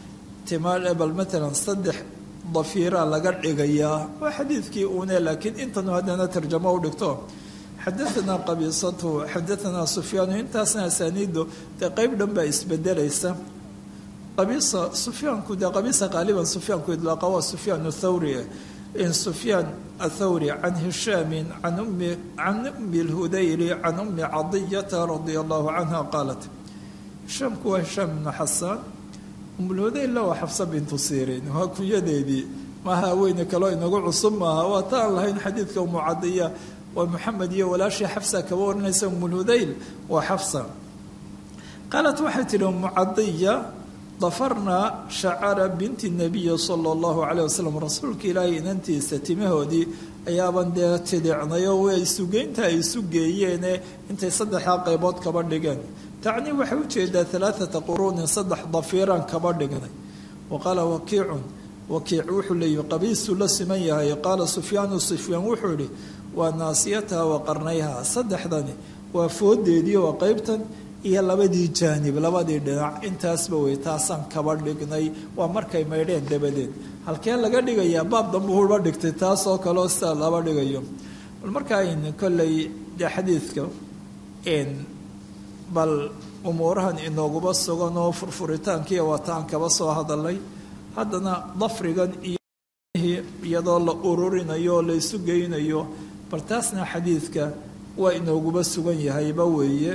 bal maalan saddex dafiiraa laga dhigayaa waa xadiidkii uune laakiin intanu haddana tarjamo u dhigto xadaanaa qabiisatu xadaanaa sufyaanu intaasna asaaniidu dee qeyb dhan baa isbedelaysa qabiisa sufyaanku dee qabiisa qaaliban sufyaanku idlaaqa waa sufyaan thawri in sufyaan athawri can hishaamin can ummi can ummi lhudayri can ummi cadiyata radia allahu canha qaalat hishaamku waa hishaam ibnu xasaan umulhudaylla waa xafsa bintu siiriin waa kunyadeedii maaha haweyne kaloo inagu cusub maaha waa ta aan lahayn xadiidka umucadiya waa maxamed iyo walaashii xafsa kaba warinaysa umulhudayl waa xafsa qaalat waxay tidhi umucadiya dafarnaa shacara binti nabiyi sala allahu calayh wasalam rasuulka ilaahay inantiisa timahoodii ayaaban dee tidicnayo way isugeynta ay isu geeyeene intay saddexdaa qaybood kaba dhigeen tacni waxay ujeedaa alaaata quruunin saddex dafiiraan kaba dhignay wa qaala wakiicun wakiic wuxuu leeyihi qabiisuu la siman yahay qaala sufyaanu sufyaan wuxuu yihi waa naasiyataha wa qarnayha saddexdani waa foodeedii waa qeybtan iyo labadii jaanib labadii dhinac intaasba wey taasaan kaba dhignay waa markay maydheen dabadeed halkee laga dhigayaa baab dambu huba dhigtay taasoo kaleo sidaa laba dhigayo bal markaa in kolley dee xadiidka bal umuurahan inooguba sugan oo furfuritaankiiyo waataan kaba soo hadalay haddana dafrigan iyo iyadoo la ururinayo oo la isu geynayo bal taasna xadiidka waa inooguba sugan yahayba weeye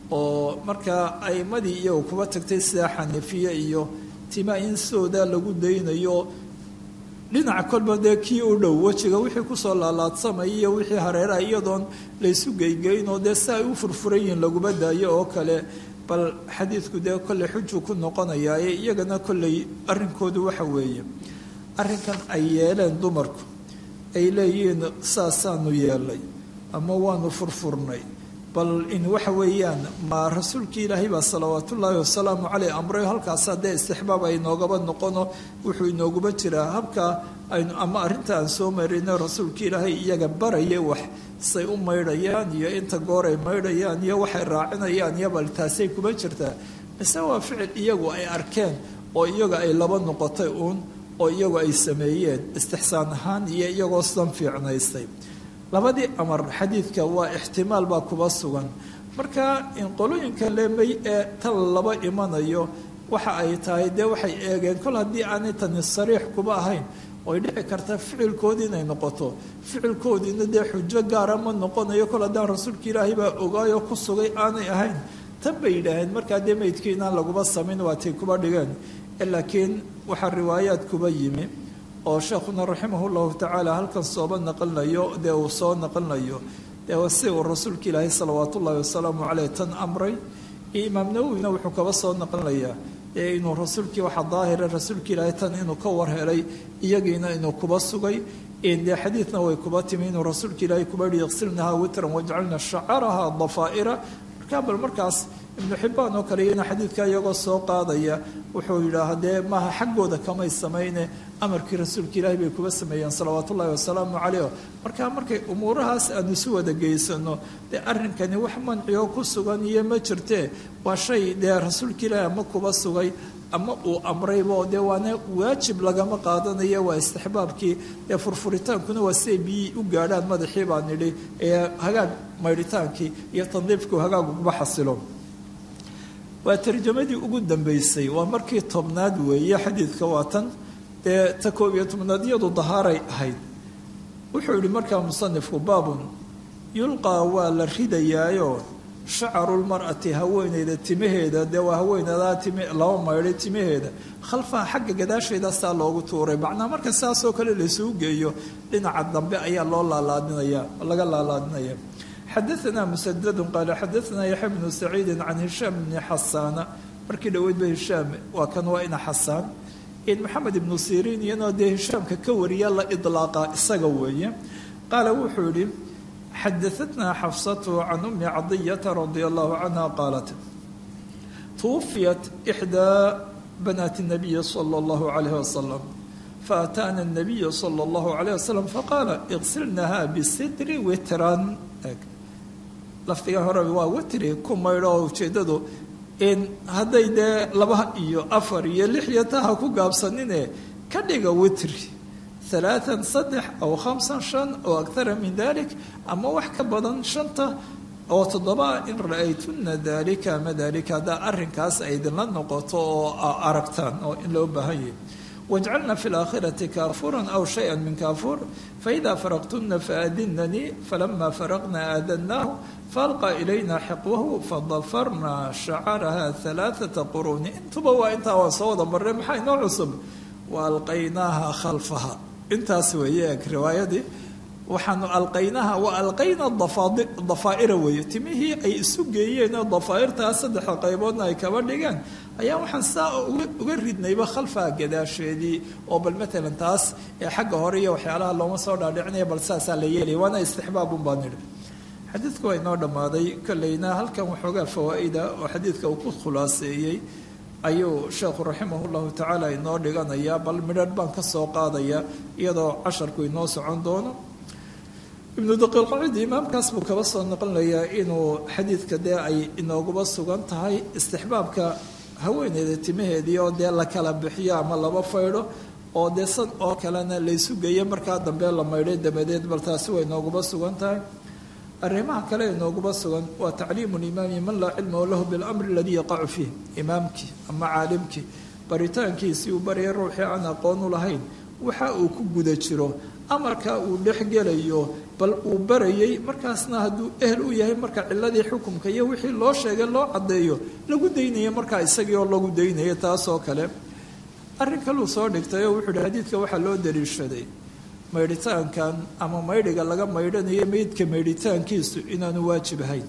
oo markaa aimadii iyagu kuba tagtay sida xaniifiye iyo tima in soodaa lagu daynayo dhinaca kolba dee kii u dhow wejiga wixii kusoo laalaadsamay iyo wixii hareeraha iyadoon laysu geygeynoo dee si ay u furfuran yihiin laguma daayo oo kale bal xadiidku dee kolley xujuu ku noqonayaaye iyagana kolley arrinkoodu waxa weeye arrinkan ay yeeleen dumarku ay leeyihiin saasaanu yeelay ama waanu furfurnay bal in waxa weeyaan ma rasuulkii ilaahay baa salawaatullaahi wasalaamu caleyh amray halkaas haddee istixbaab ay noogaba noqono wuxuu inooguba jiraa habka aynu ama arrinta aan soo marino rasuulkii ilaahay iyaga baraya wax say u maydhayaan iyo inta goor ay maydhayaan iyo waxay raacinayaan iyo bal taasay kuma jirtaa mise waa ficil iyagu ay arkeen oo iyaga ay laba noqotay uun oo iyagu ay sameeyeen istixsaan ahaan iyo iyagoo sidan fiicnaystay labadii amar xadiidka waa ixtimaal baa kuba sugan marka in qolooyinka leemay ee tan laba imanayo waxa ay tahay dee waxay eegeen kol haddii aanay tani sariix kuba ahayn oy dhici karta ficilkoodii inay noqoto ficilkoodiina dee xujo gaara ma noqonayo kol haddaan rasuulka ilaahay baa ogaayoo ku sugay aanay ahayn tan bay yidhaaheen markaa dee meydkii inaan laguba samayn waatay kuba dhigeen laakiin waxaa riwaayaad kuba yimi oo sheekhuna raximah llahu tacaala halkan sooba naqlinayo dee uu soo naqlinayo dee si uu rasuulka ilaahay salawaat ullaahi wasalaamu caleyh tan amray iyo imaam nawowina wuxuu kaba soo naqlinayaa ee inuu rasuulkii waxaa daahira rasuulka ilaahay tan inuu ka warhelay iyagiina inuu kuba sugay dee xadiidna way kuba timi inuu rasuulka ilaahay kuba yihi iqsilnaha witran wajcalna shacaraha dafaa'ira markaa bal markaas ibnu xibbaan oo kale iyana xadiidka iyagoo soo qaadaya wuxuu yidhaah dee maaha xaggooda kamay samayne amarkii rasuulka ilaahi bay kuba sameeyeen salawaat ullahi wasalaamu caleyh markaa markay umuurahaas aanu isu wada geysano dee arrinkani wax mancioo ku sugan iyo ma jirtee waa shay dee rasuulka ilaahi ama kuba sugay ama uu amraybo dee waana waajib lagama qaadanayo waa istixbaabkii dee furfuritaankuna waa siay biyii u gaadhaan madaxii baa nidhi ee hagaag maydhitaankii iyo tandiifkii hagaag uguba xasilo waa tarjamadii ugu dambeysay waa markii tobnaad weeye xadiidka waa tan dee ta koob iyo tobnaad iyadu dahaaray ahayd wuxuu yihi markaa musanifku baabun yulqaa waa la ridayaayo shacaru lmar'ati haweeneyda timaheeda dee waa haweeneedaa tim laba maydhay timaheeda khalfaha xagga gadaasheeda saa loogu tuuray macnaa marka saasoo kale laisugu geeyo dhinaca dambe ayaa loo laalaadinaya laga laalaadinaya xadaanaa musadadun qaala xadaanaa yaxya bnu saciidin can hishaam bni xasaana markii dhoweydba hishaam waa kan waa ina xasaan in maxamed ibnu siriin iyadoo dee hishaamka ka wariya la idlaaqa isaga weeye qaala wuxuu yihi xadaatnaa xafsatu can umi cadiyata radia allahu canha qaalat twufiyat ixdaa banaati nabiyi sala allahu calayh wasalam faataana nabiyu sala allahu calayh wasalam faqaala iqsilnaha bisidri witran lafdiga hore waa witri ku maydho oo ujeeddadu in hadday dee laba iyo afar iyo lix iyo taha ku gaabsanine ka dhiga witri alaaan saddex aw khamsan shan oo akara min dalik ama wax ka badan shanta oo toddoba in ra-aytuna dalika ama dalika haddaa arrinkaas ay idinla noqoto oo aragtaan oo in loo baahan yahay wajcalna fi laakhirati kaafuran aw shaya min kaafuur faida faraqtuna faadinanii falama faraqna aadannaahu faalqa ilayna xiqwahu fadafarna shacaraha alaaata quruuni intuba waa intaa waan soo wada marray maxaa inoo cusub wa alqaynaaha khalfaha intaas weeye eg riwaayadii waxaanu alqaynaha wa alqayna dafaa'ira weeye timihii ay isu geeyeen oo dafaa'irtaa saddexda qayboodna ay kaba dhigeen ayaa waxaan saa uga ridnayba khalfaha gadaasheedii oo bal matalan taas ee xagga hore iyo waxyaalaha looma soo dhaadhicinaya bal saasaa la yeelaya waana istixbaabun baan nidhi xadiidku waa inoo dhammaaday kolleyna halkan waxoogaa fawaa'ida oo xadiidka uu ku khulaaseeyey ayuu sheekhu raximah llahu tacaala inoo dhiganayaa bal midharh baan ka soo qaadaya iyadoo casharku inoo socon doono ibnu daqiilqacidi imaamkaas buu kaba soo noqonayaa inuu xadiidka dee ay inooguba sugan tahay istixbaabka haweeneyda timaheedii oo dee la kala bixiyo ama laba faydho oo dee san oo kalena laysu geeyo markaa dambe la maydhay dabadeed bal taasi way inooguba sugan tahay arrimaha kale inooguba sugan waa tacliimu limaami man laa cilmahu lahu bilamri aladii yaqacu fiih imaamkii ama caalimkii baritaankiisii uu baraya ruuxii aan aqoon u lahayn waxa uu ku guda jiro amarka uu dhexgelayo bal uu barayay markaasna hadduu ehel u yahay marka ciladii xukumka iyo wixii loo sheegay loo caddeeyo lagu daynaya markaa isagii oo lagu daynaya taasoo kale arrin kaluu soo dhigtay oo wuxuu hi xadiidka waxaa loo daliishaday maydhitaankan ama maydhiga laga maydhanayo meydka maydhitaankiisu inaanu waajib ahayn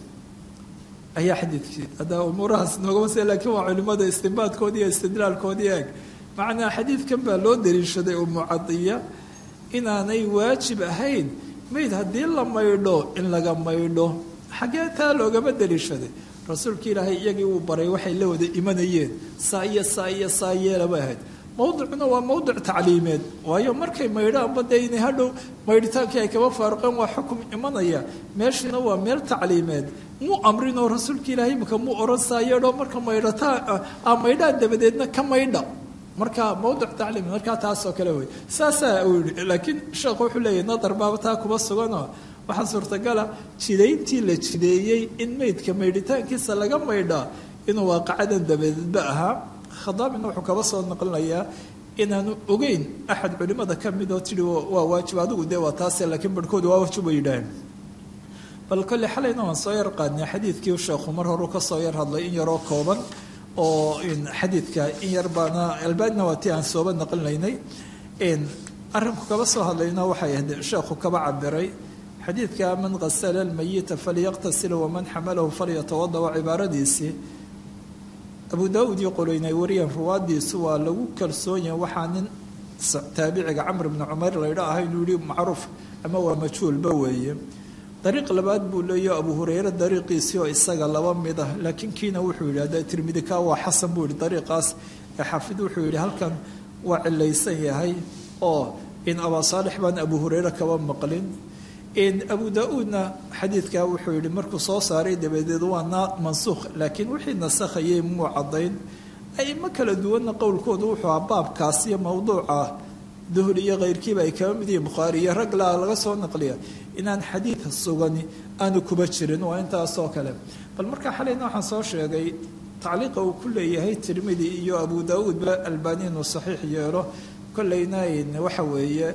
ayaa xadiidkii hadda umuurahaas noogama se lakiin waa culimmada istinbaadkoodii iyo istidlaalkoodii eeg macnaa xadiidkan baa loo daliishaday umucadiya inaanay waajib ahayn mayd haddii la maydho in laga maydho xaggee taa loogama daliishaday rasuulka ilaahay iyagii uu baray waxay la wada imanayeen saa iyo saa iyo saa yeelaba ahayd mowdicuna waa mowdic tacliimeed waayo markay maydhaanba dee inay hadhow maydhitaankii ay kaba faaruqeen waa xukum imanaya meeshiina waa meel tacliimeed muu amrinoo rasuulka ilaahay imika muu oran saayeedho marka maydhataa a maydhaan dabadeedna ka maydha marka mowdic tacliim markaa taasoo kale wey saasaa uu yihi laakiin sheekhu wuxuu leeyahy nadar baaba taa kuba suganoo waxaa suurtagala jidayntii la jideeyey in meydka maydhitaankiisa laga maydhaa inuu waaqacadan dabadeedba ahaa khadaabina wuxuu kaba soo noqonayaa inaanu ogeyn axad culimada ka mid oo tihi waa waajib adigu dee waa taase laakiin barhkooda waa waajib bay yidhaaheen bal kolle xalayna waan soo yar qaadnay xadiidkii sheekhu mar horu ka soo yar hadlay in yaroo kooban oo xadiidka in yar baana albaanina waa tii aan sooba naqlinaynay arrinku kaba soo hadlayna waxay ahayd sheekhu kaba cabiray xadiidka man qasala almayita falyaqtasil waman xamalahu falyatawada waa cibaaradiisii abu daauud iyo qoloynay wariyeen ruwaadiisu waa lagu kalsoon yahay waxaa nin taabiciga camr bni cumar laydha aha inuu yihi macruuf ama waa majhuulba weeye dariiq labaad buu leeyaho abu hureyre dariiqiisii oo isaga laba mid ah laakiin kiina wuxuu yidhi hadda tirmidi ka waa xasan buu yihi dariiqaas ee xaafid wuxuu yidhi halkan waa cilaysan yahay oo in abaa saalix baan abu hureyre kaba maqlin abu da-uudna xadiidka wuxuu yihi markuu soo saaray dabadeed waa na mansuukh laakiin wixii nasakhayay muu caddayn aimo kala duwanna qowlkoodu wuxuu aha baabkaas iyo mowduuca duhli iyo keyrkiiba ay kaba mid yihiin bukhaari iyo rag laa laga soo naqliya inaan xadiidka sugani aanu kuba jirin waa intaasoo kale bal markaa xalayna waxaan soo sheegay tacliiqa uu ku leeyahay tirmidi iyo abu daauudba albani inuu saxiix yeelo kolleyna waxa weeye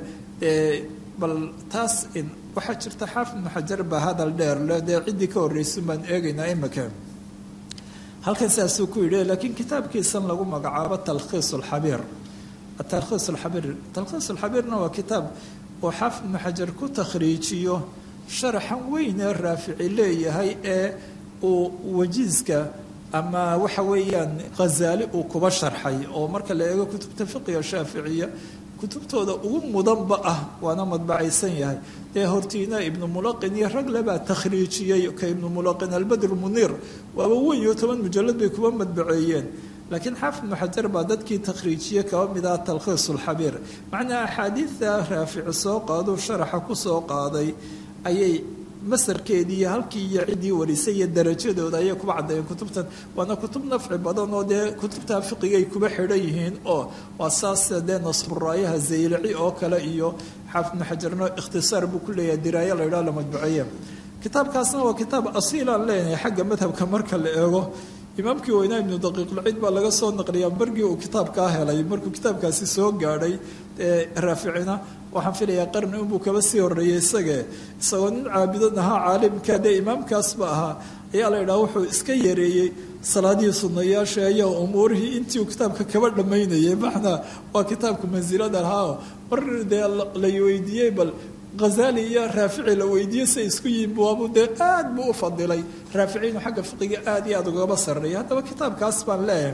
bal taas waxaa jirta xaafid ibnu xajar baa hadal dheer le dee ciddii ka horreysan baan eegaynaa imika halkan sidaasuu ku yidhi laakiin kitaabkiisan lagu magacaabo talkhiis alxabiir atalkhiis alxabiir talkhiis alxabiirna waa kitaab oo xaafid ibnu xajar ku takhriijiyo sharaxan weyn ee raafici leeyahay ee uu wajiiska ama waxa weeyaan khazaali uu kuba sharxay oo marka la eego kutubta fiqiga shaaficiya kutubtooda ugu mudanba ah waana madbacaysan yahay dee hortiina ibnu mulaqin iyo rag lebaa takhriijiyey ka ibnu mulaqin albadr muniir waaba weyn iyo toban mujalad bay kuba madbaceeyeen laakiin xaafid ibnu xajar baa dadkii takhriijiye kaba mid ah talkhiis alxabiir macnaa axaadiidta raafici soo qaaduu sharaxa ku soo qaaday ayay masarkeedii iyo halkii iyo ciddii warisay iyo darajadooda ayay kuba caddeeyeen kutubtan waana kutub nafci badan oo dee kutubta fiqigay kuba xidhan yihiin oo waa saas dee nasburaayaha zaylaci oo kale iyo xaafid ibnu xajarno ikhtisaar buu ku leeyahay diraayo la yidhaha la madbuceeye kitaabkaasna waa kitaab asiilaan leenahay xagga madhabka marka la eego imaamkii weynaa ibnu daqiiqulciid baa laga soo naqliyaa markii uu kitaabkaa helay markuu kitaabkaasi soo gaadhay raaficina waxaan filayaa qarni unbuu kaba sii horreeyey isagee isagoo nin caabidan ahaa caalimka dee imaamkaasba ahaa ayaa la yidhaha wuxuu iska yareeyey salaadihii sunayaasha ayaa umuurihii intii uu kitaabka kaba dhammaynayay macnaa waa kitaabka mansilada lahaa mar dee la weydiiyey bal hazali iyo raafici la weydiiyey say isku yihiin buabu dee aad buu u fadilay raafici inuu xagga fiqiga aad iyo aad ugaba sarreeyay haddaba kitaabkaas baan leeyahay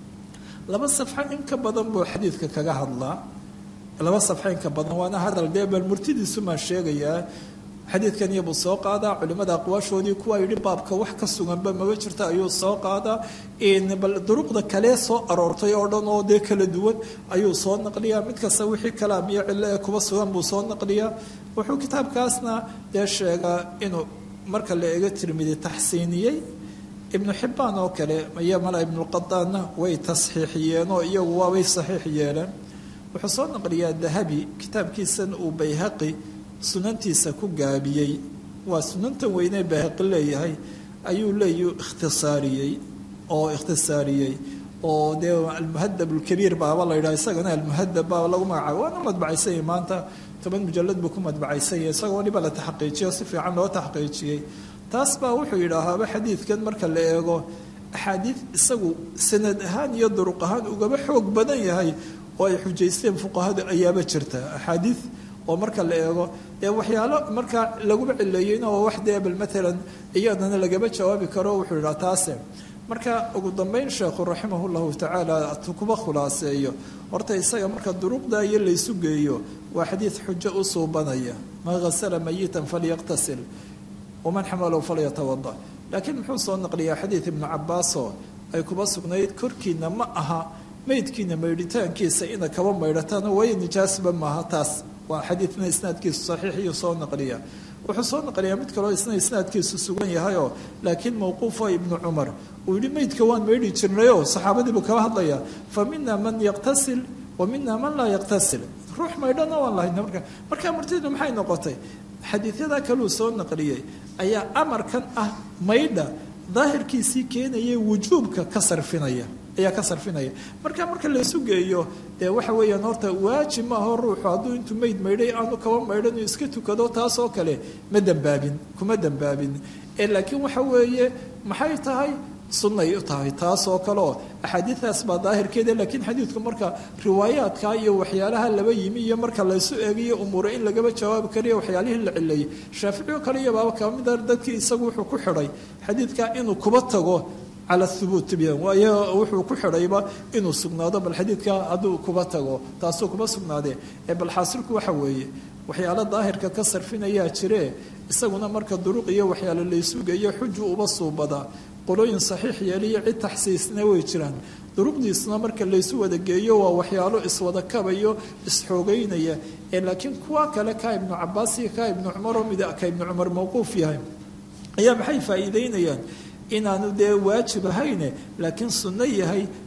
laba safxo in ka badan buu xadiidka kaga hadlaa laba safxo in ka badan waana hadal dee bal murtidiisu maan sheegayaa xadiidkan iyabuu soo qaadaa culimada aqwaashoodii kuwa yidhi baabka wax ka suganba maba jirta ayuu soo qaadaa bal duruqda kalee soo aroortay oo dhan oo dee kala duwan ayuu soo naqliyaa mid kasta wixii kalaam iyo cillo ee kuba sugan buu soo naqliyaa wuxuu kitaabkaasna dee sheegaa inuu marka la eego tirmidi taxsiiniyey ibnu xibbaan oo kale iyo mala ibnuqadaanna way tasxiixiyeen oo iyagu waabay saxiix yeeleen wuxuu soo naqliyaa dahabi kitaabkiisan uu bayhaqi sunantiisa ku gaabiyey waa sunantan weynee bayhaqi leeyahay ayuu leeyu ikhtisaariyey oo ikhtisaariyey oo dee almuhadab alkabiir baaba la yidhaha isagana almuhadab baaba lagu magacaabo waana madbacaysanyay maanta toban mujalad buu ku madbacaysanyay isagoo waliba la taxqiijiyo si fiican loo taxqiijiyey taas baa wuxuu yidhaahaaba xadiidkan marka la eego axaadiid isagu sanad ahaan iyo duruq ahaan ugaba xoog badan yahay oo ay xujaysteen fuqahadu ayaaba jirta axaadiid oo marka la eego dee waxyaalo markaa laguma cileeyeyna oo wax dee bal maalan iyadana lagama jawaabi karo wuxuu yidhaha taase marka ugu dambeyn sheekhu raximah llahu tacaala kuba khulaaseeyo horta isaga marka duruqda iyo laysu geeyo waa xadiid xujo u suubanaya man hasala mayitan falyaqtasil waman xamalahu falyatawada laakiin muxuu soo naqliyaa xadiid ibnu cabaasoo ay kuba sugnayd korkiina ma aha meydkiina maydhitaankiisa ina kaba maydhataan way nijaasba maaha taas waa xadiidna isnaadkiisu saxiix iyo soo naqliya wuxuu soo naqliyaa mid kaloo isna isnaadkiisu sugan yahayoo laakiin mawquufo ibnu cumar uu yihi meydka waan maydhi jirnayoo saxaabadii buu kaba hadlayaa fa mina man yaqtasil wa mina man laa yaqtasil ruux maydhana waan lahayna marka markaa martidu maxay noqotay xadiidyada kaluu soo naqliyey ayaa amarkan ah maydha daahirkiisii keenaya wujuubka ka sarfinaya ayaa ka sarfinaya marka marka laysu geeyo dee waxa weeyaan horta waajib maaho ruuxu hadduu intuu meyd maydhay aanu kaba maydhan uu iska tukado taasoo kale ma dembaabin kuma dembaabin ee laakiin waxa weeye maxay tahay sunnay u tahay taasoo kale oo axaadiidaas baa daahirkeeda laakiin xadiidku marka riwaayaadka iyo waxyaalaha laba yimi iyo marka laysu eegayo umuure in lagaba jawaabi kariyo waxyaalihii la cileeyey shaaficiyo kale iyo baaba kamida dadkii isagu wuxuu ku xidhay xadiidka inuu kuba tago cala thubuut byan waayo wuxuu ku xidhayba inuu sugnaado bal xadiidka hadduu kuba tago taasuu kuba sugnaadee ee bal xaasilku waxa weeye waxyaalo daahirka ka sarfinayaa jire isaguna marka duruq iyo waxyaalo laysugayo xuju uba suubadaa qolooyin saxiix yeeliyo cid taxsiisna way jiraan duruqdiisuna marka laysu wada geeyo waa waxyaalo iswada kabayo isxoogeynaya ee laakiin kuwa kale ka ibnu cabaas iyo ka ibnu cumaroo mid ka ibnu cumar mawquuf yahay ayaa maxay faa'iideynayaan inaanu dee waajib ahayne laakiin sunno yahay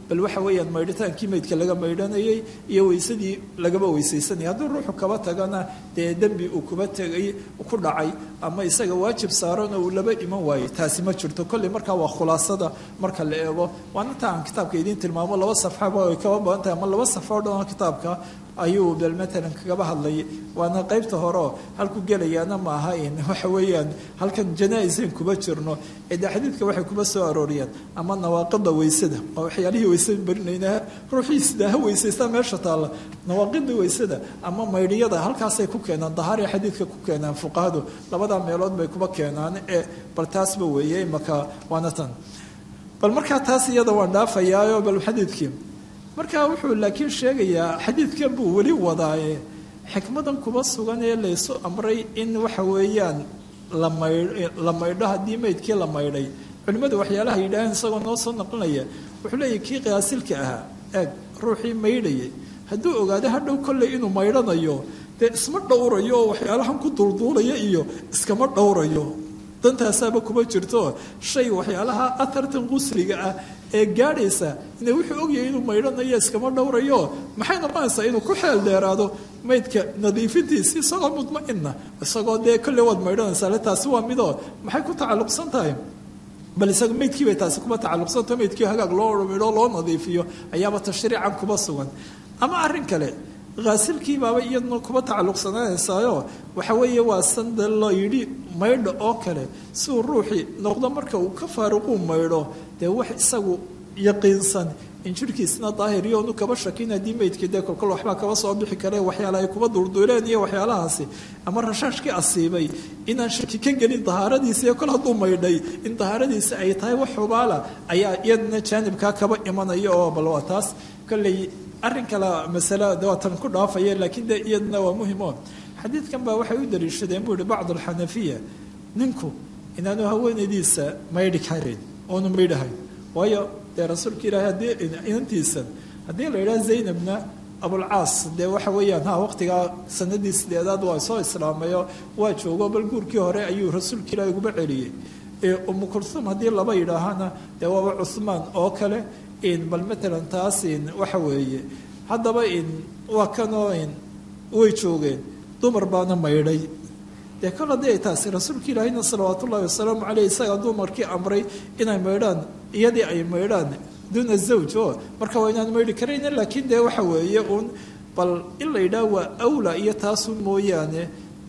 bal waxa weeyaan maydhitaankii meydka laga maydhanayay iyo weysadii lagaba weysaysanaya hadduu ruuxu kaba tagana dee dembi uu kuba tegay ku dhacay ama isaga waajib saarana uu laba iman waayey taasi ma jirto kolley markaa waa khulaasada marka la eego waana ta aan kitaabka idiin tilmaamo laba safxaba ay kaba badan tahay ama laba safxo o dhan kitaabka ayuu bal matalan kagaba hadlayay waana qaybta horeo halku gelayaana ma aha in waxa weeyaan halkan janaa-isan kuba jirno ee dee xadiidka waxay kuba soo arooriyaan ama nawaaqida weysada waa waxyaalihii weysada barinayna ruuxiisda ha weysaysta meesha taalla nawaaqida weysada ama maydhiyada halkaasay ku keenaan dahaariya xadiidka ku keenaan fuqahadu labadaa meelood bay kuba keenaan ee bal taasba weeye imaka waana tan bal markaa taas iyada waan dhaafayaayo bal xadiidkii marka wuxuu laakiin sheegayaa xadiidkan buu weli wadaaye xikmadan kuba sugan ee laysu amray in waxa weeyaan la maydho haddii meydkii la maydhay culimmadu waxyaalaha yidhaaheen isagoo noo soo naqlinaya wuxuu leeyahy kii qiyaasilka ahaa eeg ruuxii maydhayay hadduu ogaado hadhow kolley inuu maydhanayo dee isma dhowrayo oo waxyaalahan ku duulduulaya iyo iskama dhowrayo dantaasaaba kuma jirto shay waxyaalaha atartan qusliga ah ee gaadhaysa ina wuxuu ogyahay inuu maydhanayo iskama dhowrayo maxay noqonaysaa inuu ku xeel dheeraado maydka nadiifintiisi isagoo mudma'ina isagoo dee kolley waad maydhanaysaa le taasi waa midoo maxay ku tacalluqsan tahay bal isaga maydkii bay taasi kuma tacalluqsantaho maydkii hagaag loo midho loo nadiifiyo ayaaba tashriican kuba sugan ama arrin kale haasilkii baaba iyaduna kuba tacalluqsanaanaysaayo waxa weeye waa sanda la yidhi maydho oo kale si uu ruuxii noqdo marka uu ka faaruquu maydho dee wax isagu yaqiinsan in jirhkiisna daahiriyo onu kaba shakin haddii meydkii dee kolkol waxbaa kaba soo bixi kare waxyaala ay kuba duurduuleen iyo waxyaalahaasi ama rashaashkii asiibay inaan shaki ka gelin dahaaradiisa kol hadduu maydhay in dahaaradiisa ay tahay wax xubaala ayaa iyadna jaanibkaa kaba imanaya oo bal waa taas kolley arrin kale masale waatan ku dhaafaya laakiin de iyadna waa muhimo xadiidkan baa waxay u daliishadeen buu yihi bacd alxanafiya ninku inaanu haweenaydiisa maydhi karin oonu maydhahayn waayo dee rasuulka ilaahay haddii inantiisan haddii la yidhaha zaynabna abulcaas dee waxa weeyaan ha waqtigaa sanadii sideedaad waa soo islaamayo waa joogo bal guurkii hore ayuu rasuulka ilaahay uguba celiyey umu kulhum haddii laba yidhaahana dee waaba cuhmaan oo kale bal matalan taas waxa weeye haddaba waa kanoo way joogeen dumar baana maydhay dee kol haddii ay taasi rasuulka ilaahayna salawaat ullahi wasalaamu caleyh isagaa dumarkii amray inay maydhaan iyadii ay maydhaan duuna zawj o marka waa inaan maydhi karayna laakiin dee waxa weeye uun bal in la yidhaah waa awla iyo taasun mooyaane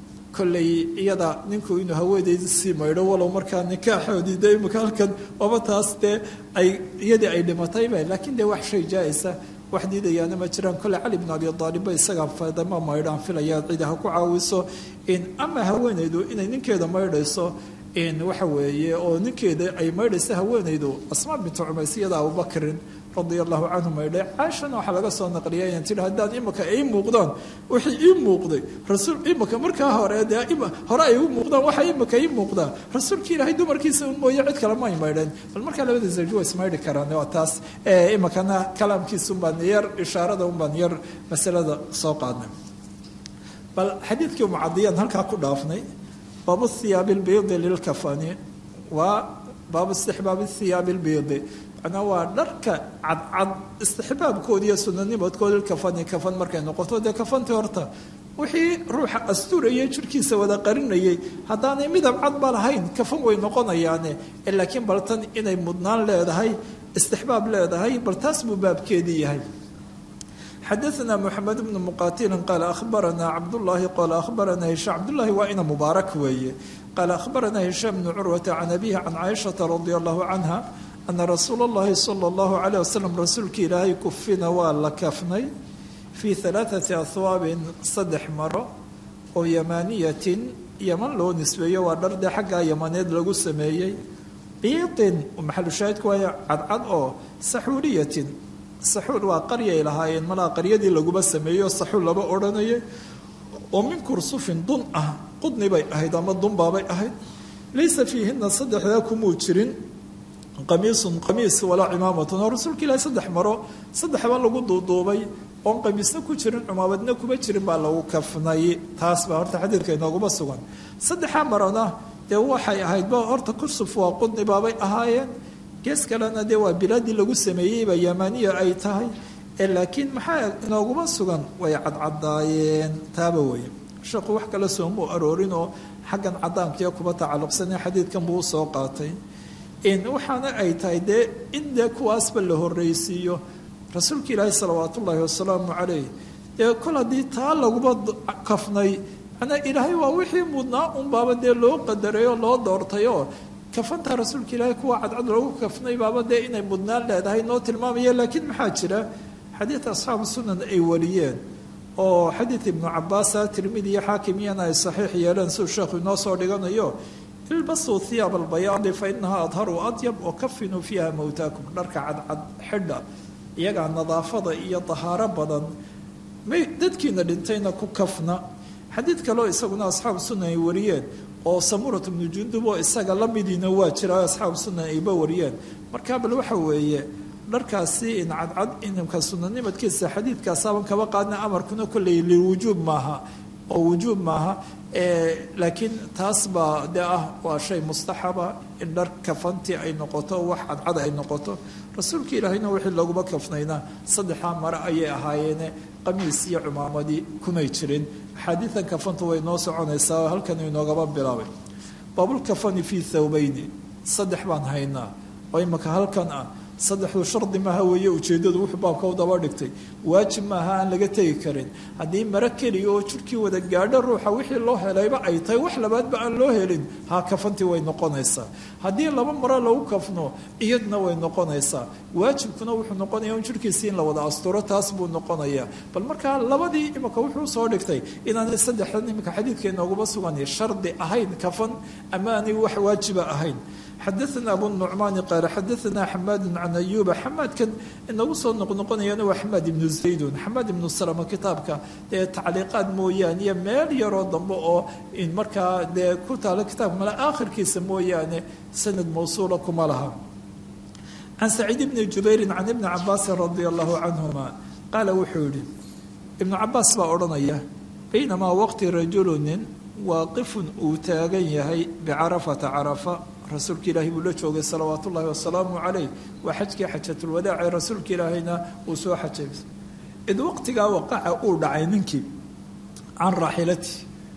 kolley iyada ninku inuu haweenayda sii maydho walow markaa nikaaxoodii de imika halkan oba taas dee ay iyadii ay dhimatayba laakiin dee wax shay jaa-isa wax diidayaana ma jiraan kolle cali bn abi aalibba isagaa fadama maydhaan filaya cidi ha ku caawiso ama haweenaydu inay ninkeeda maydhayso waxa weeye oo ninkeeda ay maydhaysa haweenaydu asmaa bintu cumays iyada abubakrin radia allahu canhu maydhay caaishana waxaa laga soo naqliyay inaan tihi haddaan imika ii muuqdaan wixii ii muuqday rasuul imika markaa hore dee hore ay u muuqdaan waxa imika ii muuqdaa rasuulka ilaahay dumarkiisa un mooye cid kale ma ay maydheen bal markaa labada zawji waa ismaydhi karaan waa taas imikana kalaamkiisa un baan yar ishaarada un baan yar masalada soo qaadnay bal xadiidkii mucadiyaan halkaa ku dhaafnay baabu thiyaabi lbiidi lilkafani waa baabu istixbaabi thiyaabi lbiidi macnaa waa dharka cadcad istixbaabkooda iyo sunanimadkooda kafani kafan markay noqoto dee kafantii horta wixii ruuxa asturayay jirhkiisa wada qarinayay haddaanay midab cad ba lahayn kafan way noqonayaane laakiin bal tan inay mudnaan leedahay istixbaab leedahay bal taas buu baabkeedii yahay xadaثna mxamed bn muqatilin qaala ahbarana cabdالlahi qala ahbarana hishaam cabdulahi waa ina mubaarak weeye qaala ahbarana hishaam bnu curwata can abihi can caaishaةa radi allahu canha ana rasuula اllahi salى اllahu عalيه wasalam rasuulka ilaahay kufina waa la kafnay fii ثalaaثati ahwaabin saddex maro oo yamaaniyatin yaman loo nisbeeyo waa dhardee xaggaa yamaneed lagu sameeyey biiطin maxalu shaahidku waaya cadcad oo saxuuliyatin saxuul waa qaryay lahaayeen malaa qaryadii laguba sameeyo saxuul laba odhanayay oo min kursufin dun ah qudni bay ahayd ama dunbaabay ahayd laysa fiihina saddexdaa kumuu jirin qamiisun qamiis walaa cimaamatun oo rasuulka ilaahi saddex maro saddexba lagu duuduubay oon qamiisna ku jirin cumaamadna kuma jirin baa lagu kafnay taas baa horta xadiidka inooguma sugan saddexaa marona dee waxay ahaydba horta kursuf waa qudni baabay ahaayeen gees kalena dee waa bilaadii lagu sameeyeyba yamaniya ay tahay laakiin maxaa inooguma sugan way cadcadaayeen taaba weye sheekhu wax kale soomuu aroorin oo xaggan cadaankiiyo kuba tacalluqsanee xadiidkan buu usoo qaatay waxaana ay tahay dee in dee kuwaasba la horreysiiyo rasuulka ilaahi salawaat ullaahi wasalaamu calayh dee kol haddii taa laguba kafnay manaa ilaahay waa wixii mudnaa unbaaba dee loo qadaray oo loo doortay oo kafanta rasuulka ilaahay kuwa cadcad loogu kafnay baaba dee inay mudnaan leedahay noo tilmaamaya laakiin maxaa jira xadiid asxaabu sunan ay wariyeen oo xadiid ibnu cabaasa tirmidi iyo xaakimiyana ay saxiix yeeleen siduu sheekhu inoo soo dhiganayo ilbasuu hiyaab albayaadi fa inahaa adharu adyab wa kafinuu fiiha mowtaakum dharka cadcad xidha iyagaa nadaafada iyo dahaaro badan may dadkiina dhintayna ku kafna xadiid kaleo isaguna asxaabu sunan ay wariyeen oo samurat bnu jundub oo isaga la midiina waa jira asxaabu sunan ayba wariyeen markaa bal waxa weeye dharkaasi in cadcad inimka sunanimadkiisa xadiidkaasaaban kaba qaadna amarkuna kolley liwujuub maaha oo wujuub maaha laakiin taas baa de ah waa shay mustaxaba in dhar kafanti ay noqoto wax cadcad ay noqoto rasuulka ilaahayna wixii laguma kafnayna saddexaa mare ayay ahaayeene qamiis iyo cumaamadii kumay jirin axaadiidan kafantu way noo soconaysaa halkan inoogaba bilaabay baabulkafani fii thawbayni saddex baan haynaa oo imaka halkan ah saddexdu shardi maaha weeye ujeeddadu wuxuu baabka u daba dhigtay waajib maaha aan laga tegi karin haddii maro keliya oo jirkii wada gaadho ruuxa wixii loo helayba ay tahay wax labaadba aan loo helin ha kafantii way noqonaysaa haddii laba maro lagu kafno iyadna way noqonaysaa waajibkuna wuxuu noqonaya in jirkiisii in la wada asturo taas buu noqonayaa bal markaa labadii imika wuxuu soo dhigtay inaanay saddexdan imika xadiidka inooguma sugan shardi ahayn kafan ama aanay wax waajiba ahayn xadaana abu nucmaani qaale xadaana xamaadu can ayuuba xamaadkan inagu soo noqnoqonayana waa xamaad ibnu zaydun xamaad ibnu salama kitaabka dee tacliiqaad mooyaane iyo meel yaroo dambe oo in markaa dee ku taalo kitaabka male aakhirkiisa mooyaane sanad mawsuula kuma laha can saciid ibni jubayrin can ibni cabaasin radia allahu canhuma qaala wuxuu yihi ibnu cabaas baa odhanaya baynamaa waqti rajulunin waaqifun uu taagan yahay bicarafata carafa rasuulka ilaahay buu la joogay salawaat ullaahi wasalaamu calayh waa xajkii xajatulwadaace rasuulka ilaahayna uu soo xajay id waqtigaa waqaca uu dhacay ninkii can raaxilati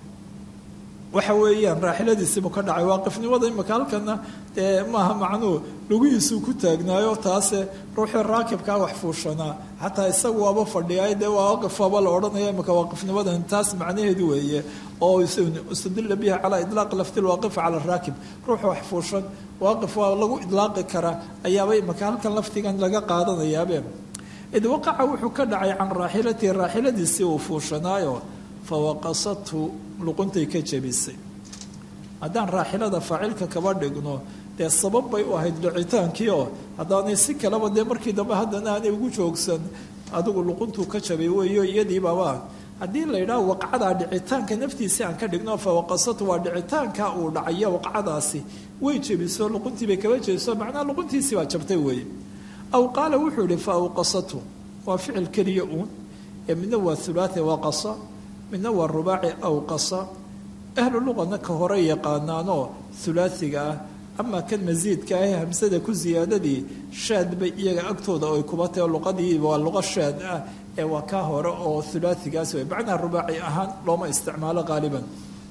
waxa weeyaan raaxiladiisiibuu ka dhacay waaqifnimada imaka halkana dee maaha macnuu lugihiisuu ku taagnaayo taase ruuxii raakibkaa wax fuushanaa xataa isagu waaba fadhiyaay dee waaqif waaba la odhanaya imaka waaqifnimadan taas macnaheedu weeye oo istadilla biha calaa idlaaqi lafti lwaaqif cala raakib ruuxa wax fuushan waaqif waa lagu idlaaqi karaa ayaaba imaka halkan laftigan laga qaadanayaabe id waqaca wuxuu ka dhacay can raaxilatihi raaxiladiisii uu fuushanaayo fawaqasathu luquntay ka jebisay haddaan raaxilada faacilka kaba dhigno dee sabab bay u ahayd dhicitaankii oo haddaanay si kaleba dee markii dambe haddana aanay ugu joogsan adigu luquntuu ka jabay weeyo iyadiibaba haddii la yidhaha waqcadaa dhicitaanka naftiisii aan ka dhigno fawaqasatu waa dhicitaanka uu dhacayo waqcadaasi way jebiso luquntii bay kaba jebiso macnaha luquntiisii baa jabtay weeye aw qaala wuxuu yihi fa awqasatu waa ficil keliya uun ee midna waa hulaati waqasa midna waa rubaaci awqasa ahlu luqana ka hore yaqaanaanoo hulaasiga ah ama kan masiidka ah ee hamsada ku siyaadadii shaad bay iyaga agtooda ay kuba tahay luqadii waa luqa shaad ah ee waa ka hore oo hulaasigaas wey macnaha rubaaci ahaan looma isticmaalo qaaliban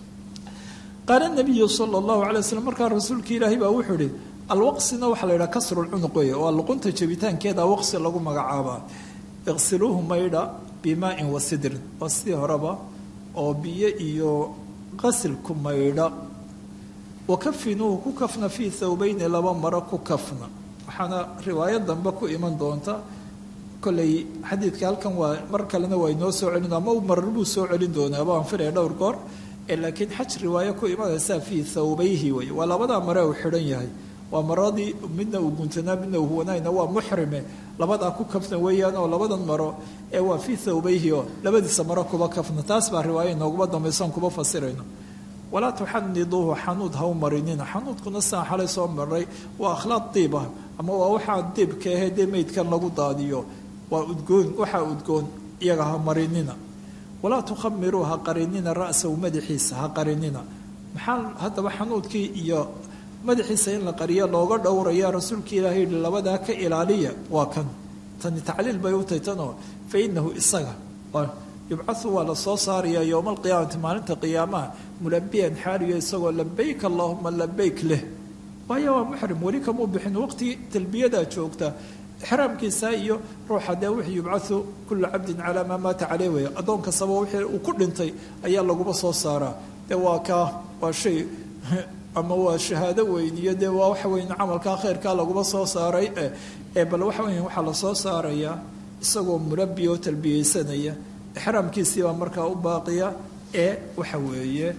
qaala nabiyu sala allahu calay waslm markaa rasuulka ilaahay baa wuxuu ihi alwaqsina waxaa la yidhaha kasrulcunuq wey waa luqunta jebitaankeeda waqsi lagu magacaabaa iqsiluuhu maydha bimaain wa sidrin waa sidii horeba oo biyo iyo qasilku maydha wa kafinuuhu ku kafna fii thawbayni laba maro ku kafna waxaana riwaayo dambe ku iman doonta kolley xadiidka halkan waa mar kalena waa inoo soo celin ama marar buu soo celin doonaa baan filaya dhowr goor laakiin xaj riwaayo ku imanaysaa fii thawbayhi wey waa labadaa mare uu xidhan yahay waa maradii midna uu guntanaa midna uu huwanayna waa muxrime labadaa ku kafna weeyaan oo labadan maro ee waa fii thawbayhi oo labadiisa maro kuba kafna taas baa riwaaya inooguma dambaysoon kuba fasirayno walaa tuxaniduuhu xanuud ha u marinina xanuudkuna saan xalay soo maray waa akhlaaq diib ah ama waa waxaa diibka ahee dee meydkan lagu daadiyo waa udgoon waxaa udgoon iyaga ha marinina walaa tukhamiruu ha qarinina ra'sahu madaxiisa ha qarinina maxaa haddaba xanuudkii iyo madaxiisa in la qariyo looga dhowraya rasuulka ilaahay yihi labadaa ka ilaaliya waa kan tani tacliil bay u tahay tanoo fa inahu isaga yubcau waa la soo saaraya yowma alqiyaamati maalinta qiyaamaha mulabiyan xaaliyo isagoo labayk allahuma labayk leh waayo waa muxrim weli kamuu bixin waqtigii talbiyadaa joogta ixraamkiisa iyo ruuxa dee wixii yubcau kula cabdin calaa maa maata caleyh weya addoon kastaba wixii uu ku dhintay ayaa laguba soo saaraa dee waa kaa waa shay ama waa shahaado weyn iyo dee waa waxa weyn camalkaa khayrkaa laguba soo saaray ee bal waxa weya waxaa lasoo saarayaa isagoo mulabi oo talbiyeysanaya ixraamkiisiibaa markaa u baaqiya ee waxa weeye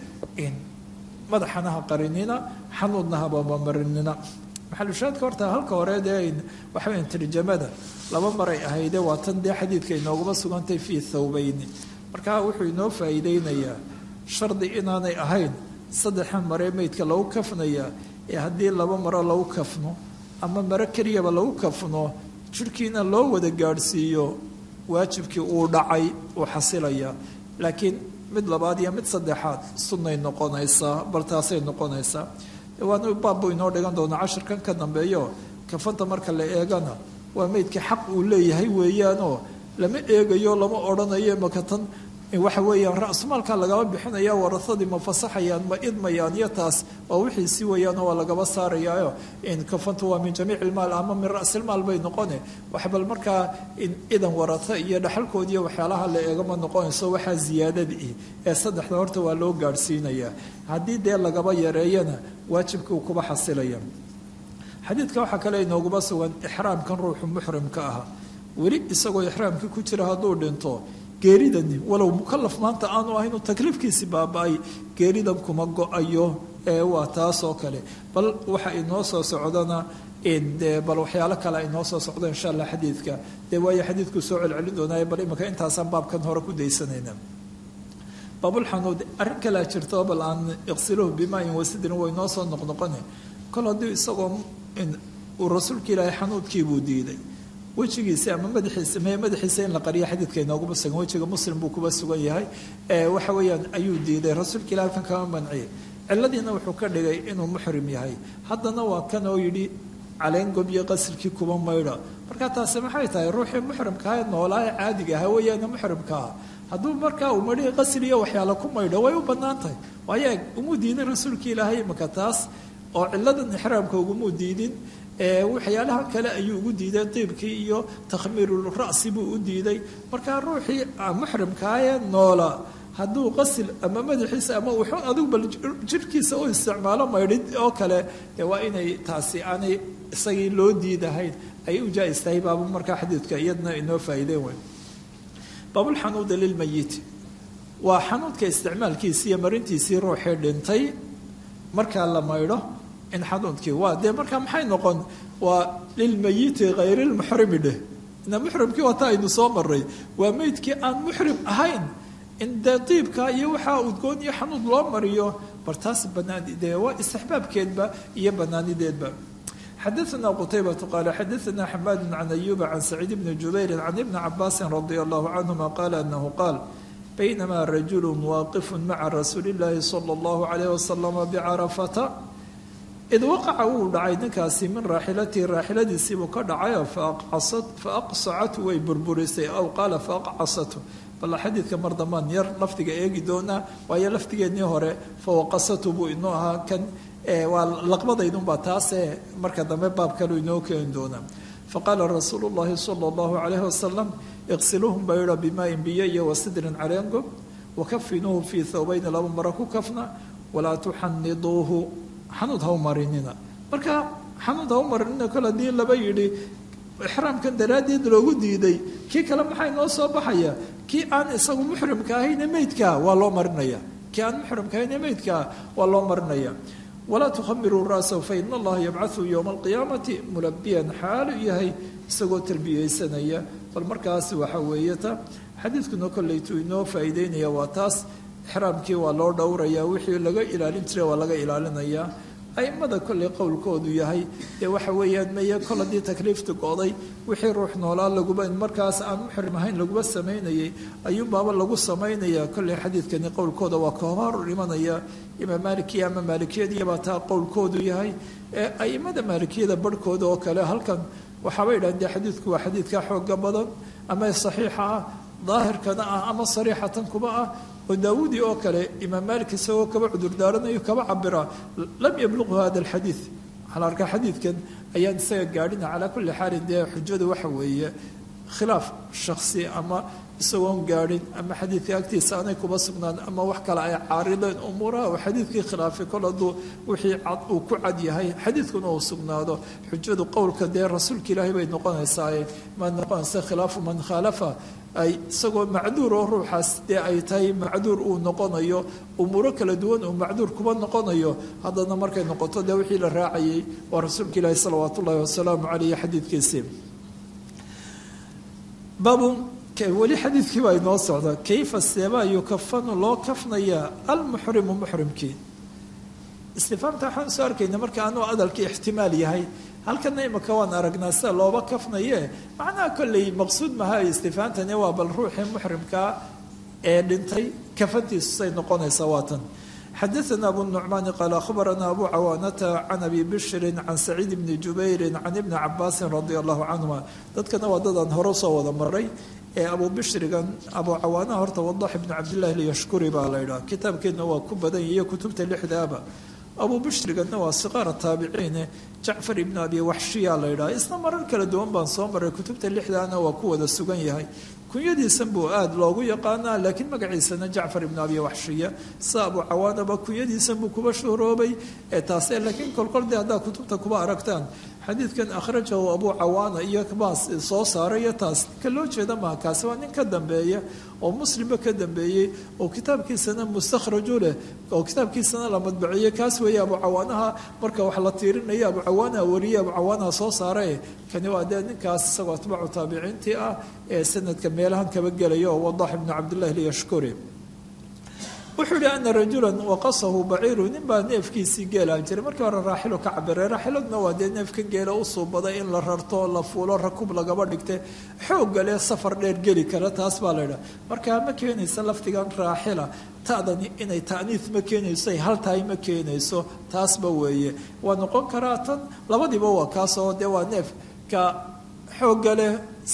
madaxanaha qarinina xanuudnahabamamarinina maxalushaadka horta halka hore dee waxa weya tarjamada laba maray ahayde waa tan dee xadiidka inooguma sugantay fii thawbeyni marka wuxuu inoo faa'iideynayaa shardi inaanay ahayn saddexan maree meydka lagu kafnayaa ee haddii laba maro lagu kafno ama maro keliyaba lagu kafno jirhkiina loo wada gaadhsiiyo waajibkii uu dhacay uu xasilayaa laakiin mid labaad iyo mid saddexaad sunnay noqonaysaa bal taasay noqonaysaa waana baabbu inoo dhigan doonaa cashirkan ka dambeeyo kafanta marka la eegana waa meydka xaq uu leeyahay weeyaanoo lama eegayo lama odhanayo makatan waxa weeyaan ra-sumaalkaa lagaba bixinaya warahadii ma fasaxayaan ma idmayaan iyo taas waa wixiisi weeyaanoo waa lagaba saarayaayo kafantu waa min jamiic ilmaal ama min rasilmaal bay noqone wax bal markaa idan waraho iyo dhaxalkoodiiyo waxyaalaha la eegama noqonayso waxaa ziyaadadii ee saddexda horta waa loo gaadhsiinayaa haddii dee lagaba yareeyana waajibkii uu kuba xasilaya xadiidka waxaa kale inooguma sugan ixraamkan ruuxu muxrimka ah weli isagoo ixraamkii ku jira hadduu dhinto geeridani walow mukalaf maanta aanu ahayn takliifkiisi baaba-ay geeridan kuma go-ayo ee waa taas oo kale bal waxa inoo soo socdana de bal waxyaalo kale inoo soo socdo insha allah xadiidka dee waayo xadiidku soo celcelin doonaayo bal imika intaasaan baabkan hore ku daysanayna baabulxanuud arrin kalea jirto bal aan iqsiluhu bimaayin wasidrin way noo soo noqnoqone kol haddii isagoo uu rasuulka ilaahay xanuudkiibuu diiday wejigiisa ama madaxiisa me madaxiisa in la qariyo xadiidka inooguma sugan wejiga muslim buu kuba sugan yahay waxa weeyaan ayuu diiday rasuulka ilah halkan kama manciyay ciladiina wuxuu ka dhigay inuu muxrim yahay haddana waa kan oo yidhi caleengob iyo qasilkii kuba maydha marka taasi maxay tahay ruuxii muxrimkaa ee noolaa ee caadiga ahaa weeyaana muxrimkaa hadduu markaa uu madhi qasil iyo waxyaala ku maydho way u bannaan tahay waayo umu diidin rasuulka ilaahay imaka taas oo ciladan ixraamka ugumuu diidin waxyaalaha kale ayuu ugu diiday diibkii iyo takhmiirul ra'si buu u diiday markaa ruuxii muxrimkaayee noola hadduu qasil ama madaxiisa ama wuxuu adigu bal jirhkiisa u isticmaalo maydhid oo kale dee waa inay taasi aanay isagii loo diidahayn ay u jaa-is tahay baaba markaa xadiidka iyadna inoo faa'iideen weyn baabulxanuuda lilmayiti waa xanuudka isticmaalkiisii iyo marintiisii ruuxii dhintay markaa la maydho in xanuudkii waa dee markaa maxay noqon waa lilmayiti hayrilmuxrimi dheh ina muxrimkii waata aynu soo maray waa meydkii aan muxrim ahayn in dee diibka iyo waxaa udgoon iyo xanuud loo mariyo bar taas banaani dee waa istixbaabkeedba iyo banaanideedba xadaثna qtaybة qal xadaثna xamaad can ayuba can saciid bni jubayri can ibni cabaasi radi allahu canهuma qala anahu qaal baynama rajulu waaqif maca rasuuli اllahi salى اllahu عalayh wasalam bcarafata id waqaca wuu dhacay ninkaasi min raaxilatihi raaxiladiisiibuu ka dhacayo faaqsacatu way burburisay aw qaala faaqcasatu bal xadiidka mar dambaan yar lafdiga eegi doonaa waayo lafdigeennii hore fawaqasatu buu inoo ahaa kan waa laqbadaydunbaa taasee marka dambe baab kalu inoo keeni doonaa faqaala rasuulu llahi sala allahu calayhi wasalam iqsiluuhum bayra bimaain biyo iyo wasidrin caleengo wakafinuuhu fii thawbayni laba maro ku kafna walaa tuxaniduuhu xanuud ha u marinina marka xanuud ha u marinina kol haddii laba yidhi ixraamkan daraaddeed loogu diiday kii kale maxaa inoo soo baxaya kii aan isagu muxrimka ahayne meydkaa waa loo marinaya kii aan muxrimka ahayne meydkaa waa loo marinaya walaa tukhamiruu ra'sahu fa ina allaha yabcathu yowma alqiyaamati mulabiyan xaalu yahay isagoo tarbiyeysanaya bal markaas waxa weeye ta xadiidkuna kolleytuu inoo faa'iideynaya waa taas ixraamkii waa loo dhowrayaa wixii laga ilaalin jiray waa laga ilaalinayaa aimada kolley qowlkoodu yahay dee waxa weeyaan meye kol haddii takliiftu go'day wixii ruux noolaa laguba markaas aan muxrim ahayn laguba samaynayay ayuunbaaba lagu samaynaya kolley xadiidkani qowlkooda waa kahor imanaya imaam maalikiya ama maalikiyadiyabaa taa qowlkoodu yahay ee aimada maalikiyada barhkooda oo kale halkan waxaaba yidhahan dee xadiidku waa xadiidka xooga badan ama saxiixa ah daahirkana ah ama sariixatan kuba ah oo daawuudi oo kale imaam maalik isagoo kaba cudurdaaranayo kaba cabira lam yabluqhu hada alxadiid waxaa la arkaa xadiidkan ayaan isaga gaadhina calaa kulli xaalin dee xujadu waxa weeye khilaaf shaksi ama isagoon gaadhin ama xadiidka agtiisa aanay kuba sugnaan ama wax kale ay caarideen umuuraha uu xadiidkii khilaafay kol hadduu wixii cad uu ku cad yahay xadiidkuna uu sugnaado xujadu qowlka dee rasuulka ilaahay bay noqonaysaaye ma noqonaysa khilaafu man khaalafa ay isagoo macduur oo ruuxaas dee ay tahay macduur uu noqonayo umuuro kala duwan uu macduur kuba noqonayo haddana markay noqoto dee wixii la raacayay waa rasuulka ilaahi salawaat ullahi wasalaamu caleyh xadiidkiisii baabu weli xadiidkii baa inoo socda kayfa seebaa yukafanu loo kafnayaa almuxrimu muxrimkii istifaamta waxaan soo arkayna marka anuu adalkii ixtimaal yahay halkana imika waan aragnaa sida looba kafnaye macnaha kolley maqsuud maha istifaamtani waa bal ruuxii muxrimkaa ee dhintay kafantiisu say noqonaysaa waatan xadaثna abu النucmaani qaal akhbarana abu cawaanata can abi bishri can saciid bni jubayri can ibni cabaasi radi allahu canhuma dadkana waa dadaan hore soo wada maray ee abu bishrigan abu cawaanaha horta wadax ibni cabdillahi lyashkuri baa la ydhaha kitaabkeedna waa ku badan iyo kutubta lixdaaba abu bishriganna waa siqaara taabiciine jacfar ibni abi waxshiya la ydhaha isna marar kala duwan baan soo maray kutubta lixdaana waa ku wada sugan yahay kunyadiisan buu aada loogu yaqaanaa laakiin magaciisana jacfar ibn abi waxshiya sa abu cawaanaba kunyadiisan buu kuba shuhroobay ee taase laakiin kolkol dee haddaad kutubta kuba aragtaan xadiidkan akhrajahu abu cawaana iyo baas soo saarayo taas ka loo jeeda maha kaasi waa nin ka dambeeya oo muslimba ka dambeeyey oo kitaabkiisana mustakhraju leh oo kitaabkiisana la madbaceeyey kaas weeye abu cawaanaha marka wax la tiirinaya abu cawaanaha wariye abu cawaanaha soo saarae kani waa dee ninkaas isagoo atbaacu taabiciintii ah ee sanadka meelahan kaba gelaya oo wadax ibnu cabdillahi lyashkuri wuxuu yihi ana rajulan waqasahu baciiru nin baa neefkiisii geelaa jiray markii hore raaxilo ka cabiray raaxiladna waa dee neefkan geela u suubaday in la rarto la fuulo rakub lagaba dhigte xoogga leh safar dheer geli kara taas baa la ydhaha markaa ma keenaysa laftigan raaxila ta'dani inay ta'niis ma keenayso ay hal tahay ma keenayso taasba weeye waa noqon karaa tan labadiiba waa kaasoo dee waa neefka xoogga leh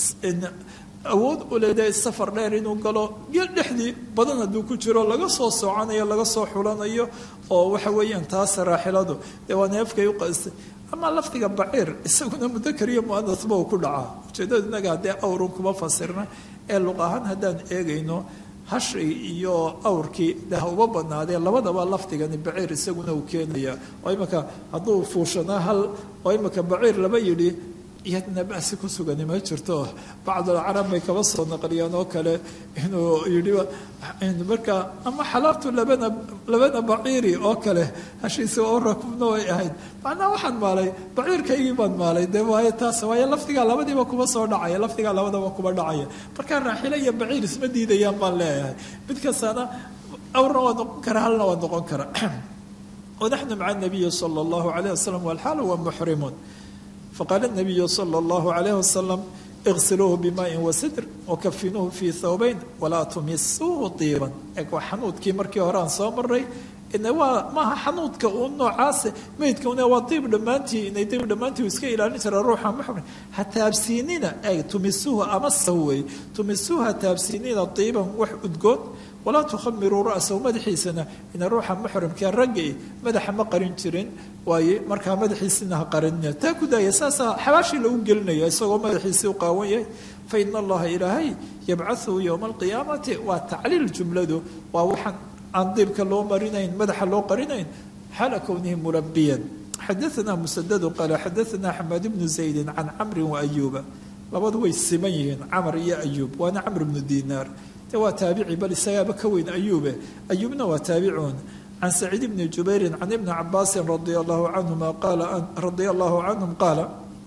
awood u leedahay safar dheer inuu galo geel dhexdii badan hadduu ku jiro laga soo soconayo laga soo xulanayo oo waxa weeyaan taas raaxiladu dee waa neefkay u qastay ama lafdiga baciir isaguna mudakar iyo muanasba uu ku dhacaa ujeedada inaga haddee awrun kuma fasirna ee luq ahaan haddaan eegayno hashay iyo awrkii de ha uba banaadee labadaba lafdigani baciir isaguna uu keenaya oo imika hadduu fuushanaa hal oo imika baciir laba yidhi iyadna basi ku sugani ma jirto bacdulcarab bay kaba soo naqliyaan oo kale inuu yidhi marka ama xalaabtu labana labana baciiri oo kale hashiisi oo rakubna way ahayd macnaha waxaan maalay baciirkaygii baan maalay de waayo taas waayo lafdigaa labadiiba kuma soo dhacaya lafdigaa labadaba kuma dhacaya marka raaxilo iyo baciir isma diidayaan baan leeyahay mid kastana awrna waa noqon kara halna waa noqon kara wanaxnu maca nabiyi sala allahu alayh wasalam walxaal huwa muxrimun faqaala nabiyu sala allahu calayh wasalam iqsiluuhu bimaa'in wasidr wakafinuuhu fii thawbayn walaa tumisuuhu tiiban eeg waa xanuudkii markii hore aan soo maray ina waa maaha xanuudka uu noocaase meydka una waa diib dhammaantii inay diib dhammaantii uu iska ilaalin jira ruuxa muxrim ha taabsiinina eeg tumisuuhu ama sahwey tumisuuhu ha taabsiinina tiiban wax udgoon walaa tukhamiruu ra'sahu madaxiisana ina ruuxa muxrimkee ragga madaxa ma qarin jirin waaye markaa madaxiisina ha qarinina taa ku daaya saasaa xabaashii lagu gelinaya isagoo madaxiisii u qaawan yahay fa ina allaha ilaahay yabcaثuhu yowma alqiyaamati waa tacliil jumladu waa waxaan aan diibka loo marinayn madaxa loo qarinayn xaala kownihi mulabiyan xadaثna musadadu qaala xadaثna xamaad bnu zaydi can camri waayuuba labadu way siman yihiin camr iyo ayuub waana camr bnu dinaar de waa taabici bal isagaaba ka weyn ayuube ayuubna waa taabicuun can saciid bni jubayri can ibni cabaasin radia allahu canhuma qaala radia allahu canhum qaala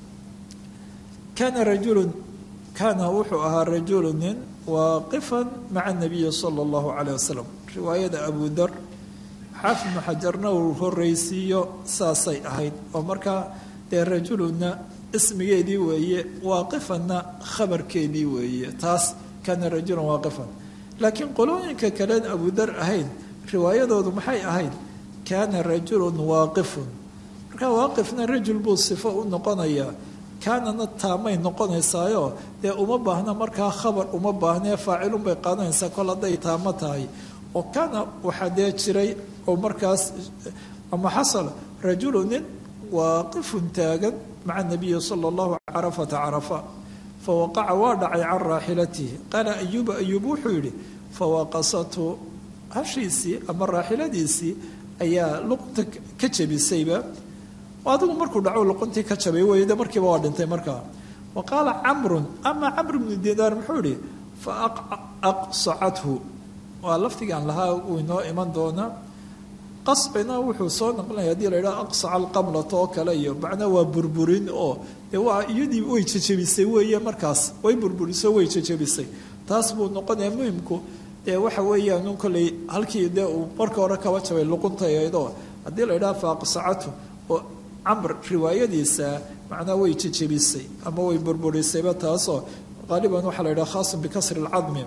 kana rajulu kaana wuxuu ahaa rajulu nin waaqifan maca nabiyi sala allahu calayh wasalam riwaayada abu dar xaafid ibnu xajarna uu horreysiiyo saasay ahayd oo markaa dee rajuluna ismigeedii weeye waaqifanna khabarkeedii weeye taas kaana rajulan waaqifan laakiin qolooyinka kaleen abudar ahayn riwaayadoodu maxay ahayd kaana rajulun waaqifun markaa waaqifna rajul buu sifo u noqonayaa kaanana taamay noqonaysaayo dee uma baahna markaa khabar uma baahnee faacilun bay qaadanaysaa kol hadday taamo tahay oo kaana waxaa dee jiray oo markaas ama xasal rajulu nin waaqifun taagan maca nabiyi sala allahu carafata carafa fawaqaca waa dhacay can raaxilatihi qaala ayuuba ayuub wuxuu yidhi fawaqasathu hashiisii ama raaxiladiisii ayaa luqunta ka jebisayba adigu markuu dhaco luquntii ka jabay wey de markiiba waa dhintay markaa wa qaala camrun ama camr bnu dinaar muxuu yihi fa aqsacathu waa lafdigaan lahaa uu inoo iman doonaa qascina wuxuu soo naqlinaya hadii la yidhaha aqsaca alqamlata oo kale iyo macnaa waa burburin oo dee waa iyadii way jejebisay weeye markaas way burburiso way jejebisay taas buu noqonaya muhimku dee waxa weeyaan un kolley halkii dee uu marka hore kaba jabay luquntaydoo haddii la yidhaha fa aqsacathu oo camr riwaayadiisa macnaa way jejebisay ama way burburisayba taasoo qaaliban waxaa la yidhaha khaasun bikasri alcadmi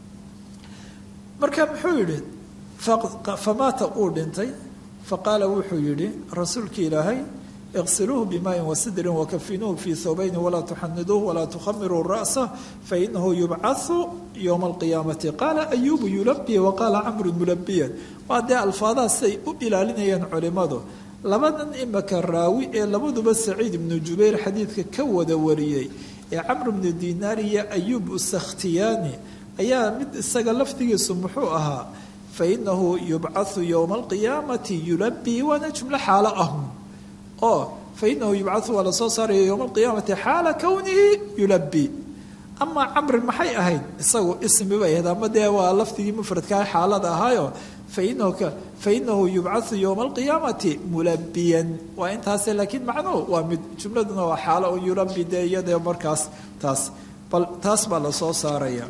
marka muxuu yidhi famaata uu dhintay faqaala wuxuu yidhi rasuulkii ilaahay iqsiluuhu bimaayin wasidrin wakafinuuhu fii thawbayni walaa tuxaniduuhu walaa tukhamiruu ra'sa fainahu yubcathu yowma alqiyaamati qaala ayuubu yulabii waqaala camrun mulabiyan waa dee alfaadaha siday u ilaalinayaan culimmadu labadan imaka raawi ee labaduba saciid ibnu jubayr xadiidka ka wada wariyey ee camr bnu dinaar iyo ayuub usakhtiyaani ayaa mid isaga laftigiisu muxuu ahaa fainahu yubcathu yowma alqiyaamati yulabii waana jumlo xaalo ahun oo fainahu yubcathu waa lasoo saaraya yowma alqiyaamati xaala kownihi yulabii amaa camrin maxay ahayd isagu ismi bay ahayd ama dee waa lafdigii mufradkaa xaalada ahaayo fainahu yubcathu yowma alqiyaamati mulabiyan waa intaase laakiin macnuhu waa mid jumladuna waa xaalo un yulabi dee iyadee markaas taas bal taas baa lasoo saaraya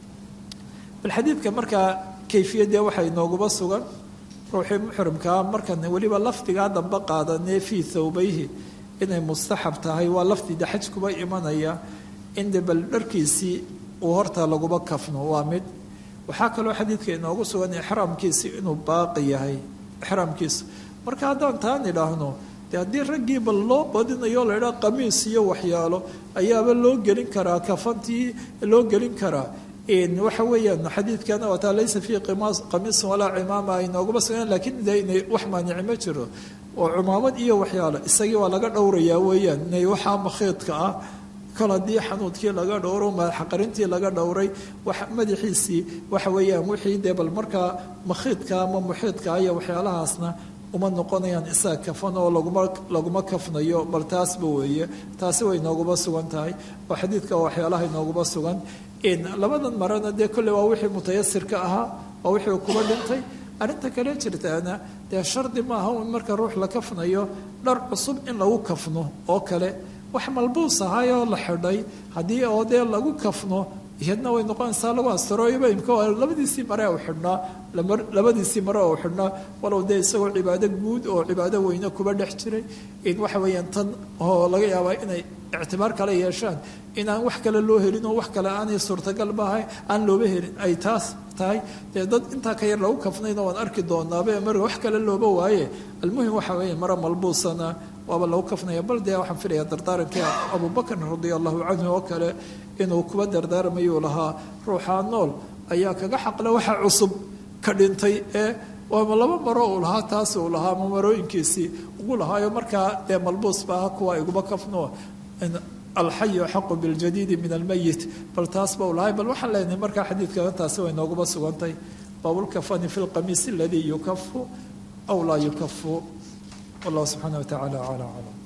bal xadiidka markaa kayfiyadee waxaa inooguma sugan ruuxii muxrimkaa markan weliba lafdigaa dambe qaadanee fii thawbayhi inay mustaxab tahay waa lafdida xaj kuba imanaya inde bal dharkiisii uu horta laguma kafno waa mid waxaa kaloo xadiidka inoogu sugan ixraamkiisi inuu baaqi yahay ixraamkiisu marka haddaan taan idhaahno de haddii raggii bal loo badinayo laydhaa qamiis iyo waxyaalo ayaaba loo gelin karaa kafantii loo gelin karaa waxa weeyaan xadiidkana wataa laysa fii qamiisin walaa cimaama ay nooguma sugan lakiin de inay wax maanici ma jiro oo cumaamad iyo waxyaalo isagii waa laga dhowrayaa weeyaan inay waxaa makhiidka ah kol haddii xanuudkii laga dhowro madaxaqarintii laga dhowray madaxiisii waxa weeyaan wixii dee bal markaa makhiidka ama muxiidka iyo waxyaalahaasna uma noqonayaan isaga kafan oo laguma laguma kafnayo bal taasba weeye taasi way nooguma sugan tahay oo xadiidka waxyaalaha inooguma sugan labadan marana dee kolley waa wixii mutayasirka ahaa waa wixii kuba dhintay arrinta kale jirtaana dee shardi maaha in marka ruux la kafnayo dhar cusub in lagu kafno oo kale wax malbuus ahaayoo la xidhay haddii oo dee lagu kafno iyadna way noqonaysaa lagu astarooyoba imka labadiisii mare u xidhnaa labadiisii mare oo xidhnaa walow dee isagoo cibaado guud oo cibaado weyne kuba dhex jiray in waxa weeyaan tan oo laga yaabaa inay ictibaar kale yeeshaan inaan wax kale loo helin oo wax kale aanay suurtagal maahay aan looba helin ay taas tahay dee dad intaa ka yar lagu kafnayna waan arki doonaaba marka wax kale looba waaye almuhim waxa weeye mare malbuusana waaba lagu kafnaya bal dee waxaan filaya dardaarankii abubakr radia allahu canhu oo kale inuu kuba dardaarmayuu lahaa ruuxaa nool ayaa kaga xaqle waxa cusub ka dhintay ee waama laba maro uu lahaa taas uu lahaa ama marooyinkiisii ugu lahaayo markaa dee malbuus baaha kuwa iguma kafno alxayu axaqu biljadiidi min almayit bal taas ba u lahay bal waxaan leenahay markaa xadiidkana taasi way nooguma sugantay baabulkafani fi lqamiis aladii yukafu aw laa yukafu wallahu subxaana wa tacala acla aclam